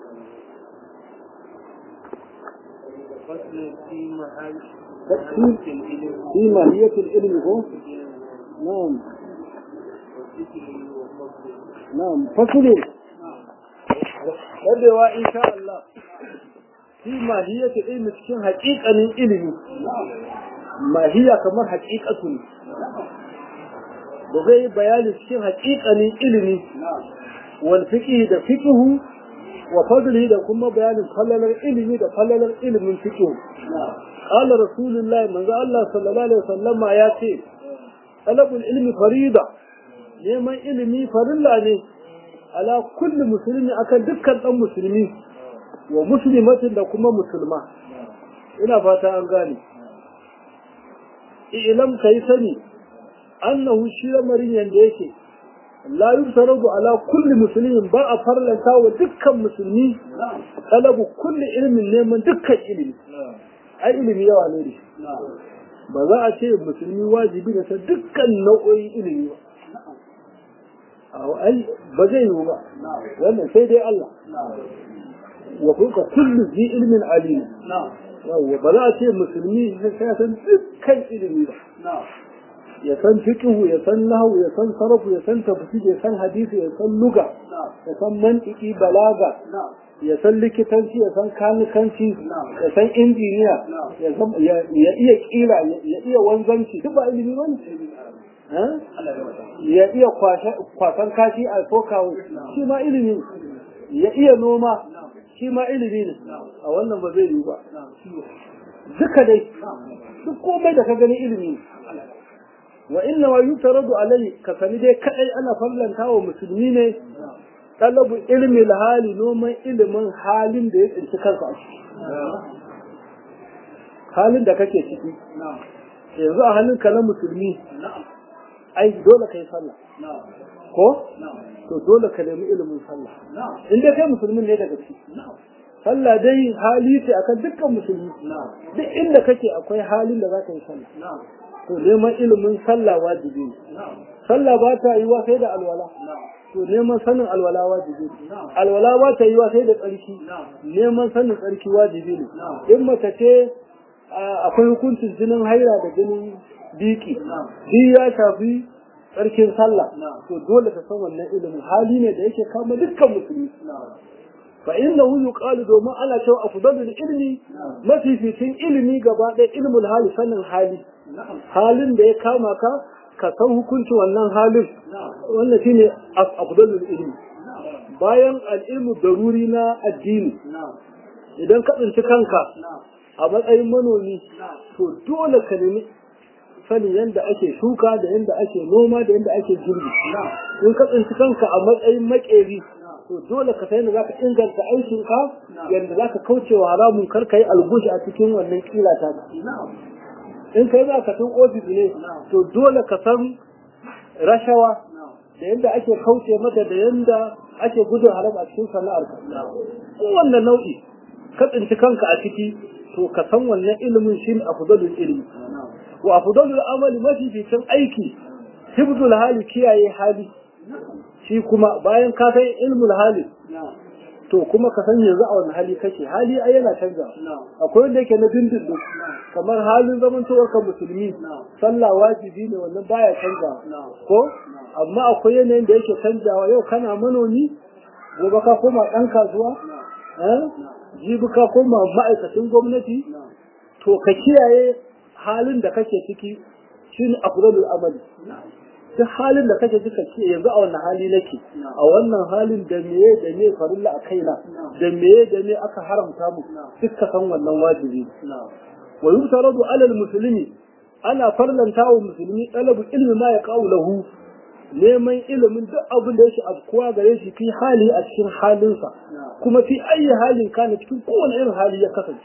فصل في محل في ماهية العلم هو نعم نعم فصل rabewa insha Allah fi mahiyatu ilmi cikin haƙiƙanin ilimi mahiya kamar haƙiƙatu ne da zai bayani cikin haƙiƙanin ilimi wal fiqhi da fiqhu wa fadlihi da kuma bayanin fallalar ilimi da fallalar ilimin fiqh qala rasulullahi manzo Allah sallallahu alaihi wasallama ya ce talabul ilmi farida neman ilimi farilla ne ala kulli muslimi akan dukkan dan musulmi wa muslimatin da kuma musulma ina fata an gane ilam kai sani annahu shi lamarin yanda yake la yusarabu ala kulli muslimin ba a farlanta wa dukkan musulmi talabu kulli ilmin neman dukkan ilimi ai ilimi yawa ne da ba za a ce musulmi wajibi da ta dukkan nau'o'in ilimi ba ai ba zai yiwu ba wannan sai dai Allah wa kuka kullu zi ilmin alim yawwa ba za a ce musulmi sai san dukkan ilimi ba ya san fiqhu ya san nahwu ya san sarfu ya san tafsir ya san hadisi ya san luga ya san mantiki balaga ya san likitanci ya san kanikanci ya san injiniya ya san ya iya kila ya iya wanzanci duk ba ilimi bane ya iya kwasan kashi a sokawo shi ma ilimi ya iya noma shi ma ilimi ne a wannan ba zai yi ba duka dai duk komai da ka gani ilimi wa inna ma yutaradu alai ka sani dai kadai ana fallanta wa musulmi ne talabu ilmi hali noman ilimin halin da ya tsinci kansa a ciki halin da kake ciki yanzu a halin ka na musulmi ai dole kai sallah ko to dole ka nemi ilimin sallah in dai kai musulmin ne daga ciki sallah dai hali ce akan dukkan musulmi duk inda kake akwai halin da za ka yi sallah to neman ilimin sallah wajibi ne sallah ba ta yiwa sai da alwala to neman sanin alwala wajibi ne alwala ba ta yiwa sai da tsarki neman sanin tsarki wajibi ne in mace ce akwai hukuncin jinin haira da jinin biki shi ya shafi tsarkin sallah to dole ka san wannan ilimin hali ne da yake kama dukkan musulmi fa innahu yuqalu domin ana cewa afdalul ilmi mafificin ilimi gaba ɗaya ilmul hali sanin hali halin da ya kama ka ka san hukunci wannan halin wannan shine afdalul ilmi bayan al'ilmu daruri na addini idan ka tsinci kanka a matsayin manomi to dole ka nemi sanin yadda ake shuka da yadda ake noma da yadda ake girbi in ka tsinci kanka a matsayin makeri to dole ka sai za ka inganta aikinka yadda za ka kauce wa haramun kar ka yi algushi a cikin wannan kila ta in kai za ka tun ofis ne to dole ka san rashawa da yadda ake kauce mata da yadda ake gudun haram a cikin sana'ar ka wannan nau'i ka tsinci kanka a ciki to ka san wannan ilimin shi ne afdalul ilmi wa afdalul amali mafi fitin aiki hibdul hali kiyaye hali shi kuma bayan ka san ilmul hali to kuma ka san yanzu a wani hali kake hali ai yana canza akwai wanda yake na dindindin kamar halin zamantowar ka musulmi sallah wajibi ne wannan baya canza ko amma akwai yanayin da yake canzawa yau kana manomi gobe ka koma ɗan kasuwa jibi ka koma ma'aikacin gwamnati to ka kiyaye halin da kake ciki shine afdalul amali duk halin da kake cika ce yanzu a wannan hali nake a wannan halin da meye da me farilla a kaina da meye da me aka haramta mu duk ka san wannan wajibi wa yusaradu alal muslimi ana farlanta wa musulmi talabu ilmi ma ya lahu neman ilimin duk abin da yake afkuwa gare shi fi hali a cikin halinsa kuma fi ayi halin kana cikin kowane irin hali ya kasance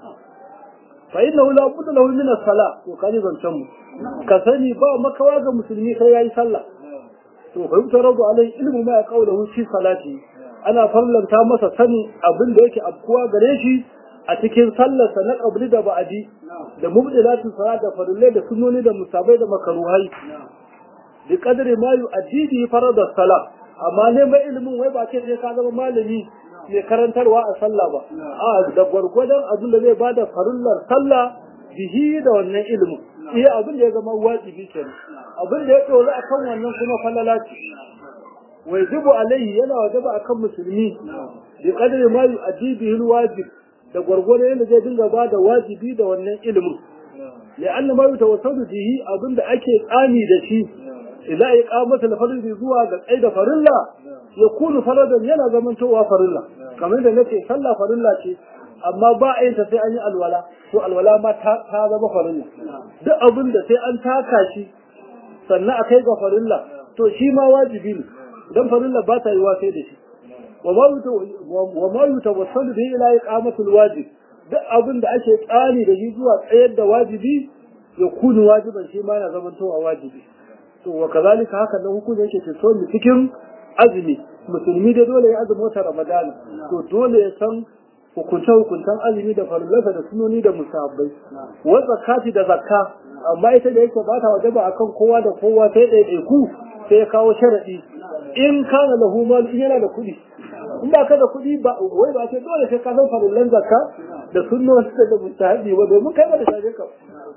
fa innahu la budda lahu min as-salah to kaji zancan mu ka sani ba makawa ga musulmi sai yayi sallah to fa yutarabu alai ilmu ma yaqawluhu fi salati ana farlanta masa sani abin da yake afkuwa gare shi a cikin sallarsa na qabli da ba'adi da mubdilatu salat da farillai da sunnoni da musabai da makaruhai bi qadri ma yu'addi bi farad as-salah amma ne mai ilimin wai ba ce sai ka zama malami mai karantarwa a sallah ba a da gwargwadon abin da zai bada farullar sallah bihi da wannan ilimin iya abin da ya zama wajibi kenan abin da ya tsoro akan wannan kuma falala ce wajibu alaihi yana wajaba akan musulmi bi qadri ma yu'addi bihi alwajib da gwargwadon yadda zai dinga bada wajibi da wannan ilimin لأن ما يتوسل به أظن أكي آني دشي إذا إقامة الفرد زوا قيد فرلا يكون فردا ينا زمن توا فرلا كما إذا نتي صلى فرلا شيء amma ba a yin ta sai an yi alwala to alwala ma ta zama farilla duk abin da sai an taka shi sannan a kai ga farilla to shi ma wajibi ne dan farilla ba ta yi wa sai da shi wa ma yutawassalu bi ila iqamatul wajib duk abin da ake tsani da shi zuwa tsayar da wajibi ya kunu wajiban shi ma yana zaman towa wajibi to wa kazalika haka nan hukunci yake ce so cikin azumi musulmi da dole ya azumi wata ramadana to dole ya san hukunce hukuntan azumi da farillasa da sunoni da musabbai wa zakati da zakka amma ita da yake bata wajaba akan kowa da kowa sai ɗaiɗaiku sai ya kawo sharadi in kana lahu mal in yana da kuɗi in ba ka da kuɗi ba wai ba ce dole sai ka san farillan zakka da sunnoni da mustahabi ba domin kai ba da shaje ka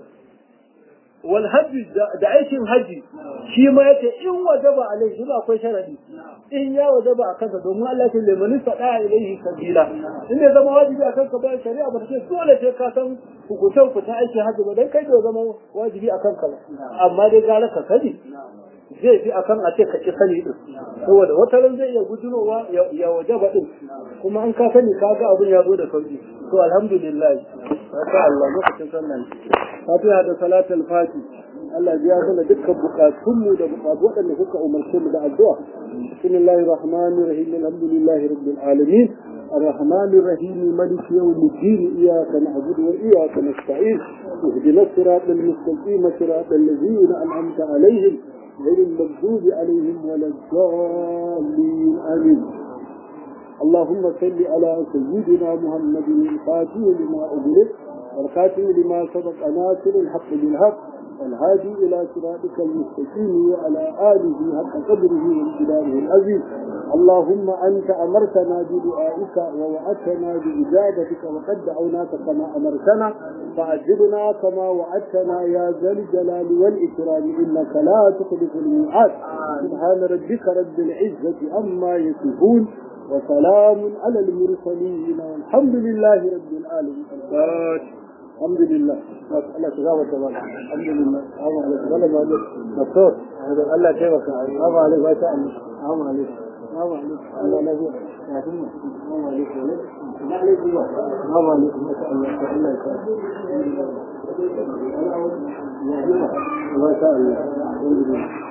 wal hajji da aikin haji shi ma yace in wajaba alai shi akwai sharadi in ya wajaba a kansa domin Allah ya ce man sada ilaihi sabila in ne zama wajibi a kanka bayan shari'a ba ce dole sai ka san hukuncin fita aikin haji ba dan kai da zama wajibi a kanka ba amma dai gara ka sani zai fi akan a ce ka ki sani din saboda wata ran zai iya gudunowa ya wajaba din kuma an ka sani ka ga abin ya zo da sauki to alhamdulillah masha Allah lokacin sallan fatiha da salatul fati Allah ya mana dukkan bukatunmu da bukatu waɗanda kuka umarce mu da addu'a bismillahir rahmanir rahim alhamdulillahi rabbil alamin الرحمن الرحيم ملك يوم الدين إياك نعبد وإياك نستعين اهدنا الصراط المستقيم صراط الذين أنعمت عليهم غير المغضوب عليهم ولا الضالين آمين اللهم صل على سيدنا محمد الفاتح لما أغلق والخاتم لما سبق ناصر الحق بالحق الهادي إلى صراطك المستقيم وعلى آله حق قدره وامتداره العزيز اللهم أنت أمرتنا بدعائك ووعدتنا بإجابتك وقد دعوناك كما أمرتنا فأجبنا كما وعدتنا يا ذا الجلال والإكرام إنك لا تخلف الميعاد سبحان ربك رب العزة عما يصفون وسلام على المرسلين والحمد لله رب العالمين الحمد لله الله تجاوز تبارك الحمد لله السلام عليكم ولا ما دكتور الله كيفك السلام عليكم ما شاء الله السلام عليكم السلام عليكم الله لا يا ثم السلام عليكم السلام عليكم ما شاء الله الله يسلمك ما شاء الله الحمد لله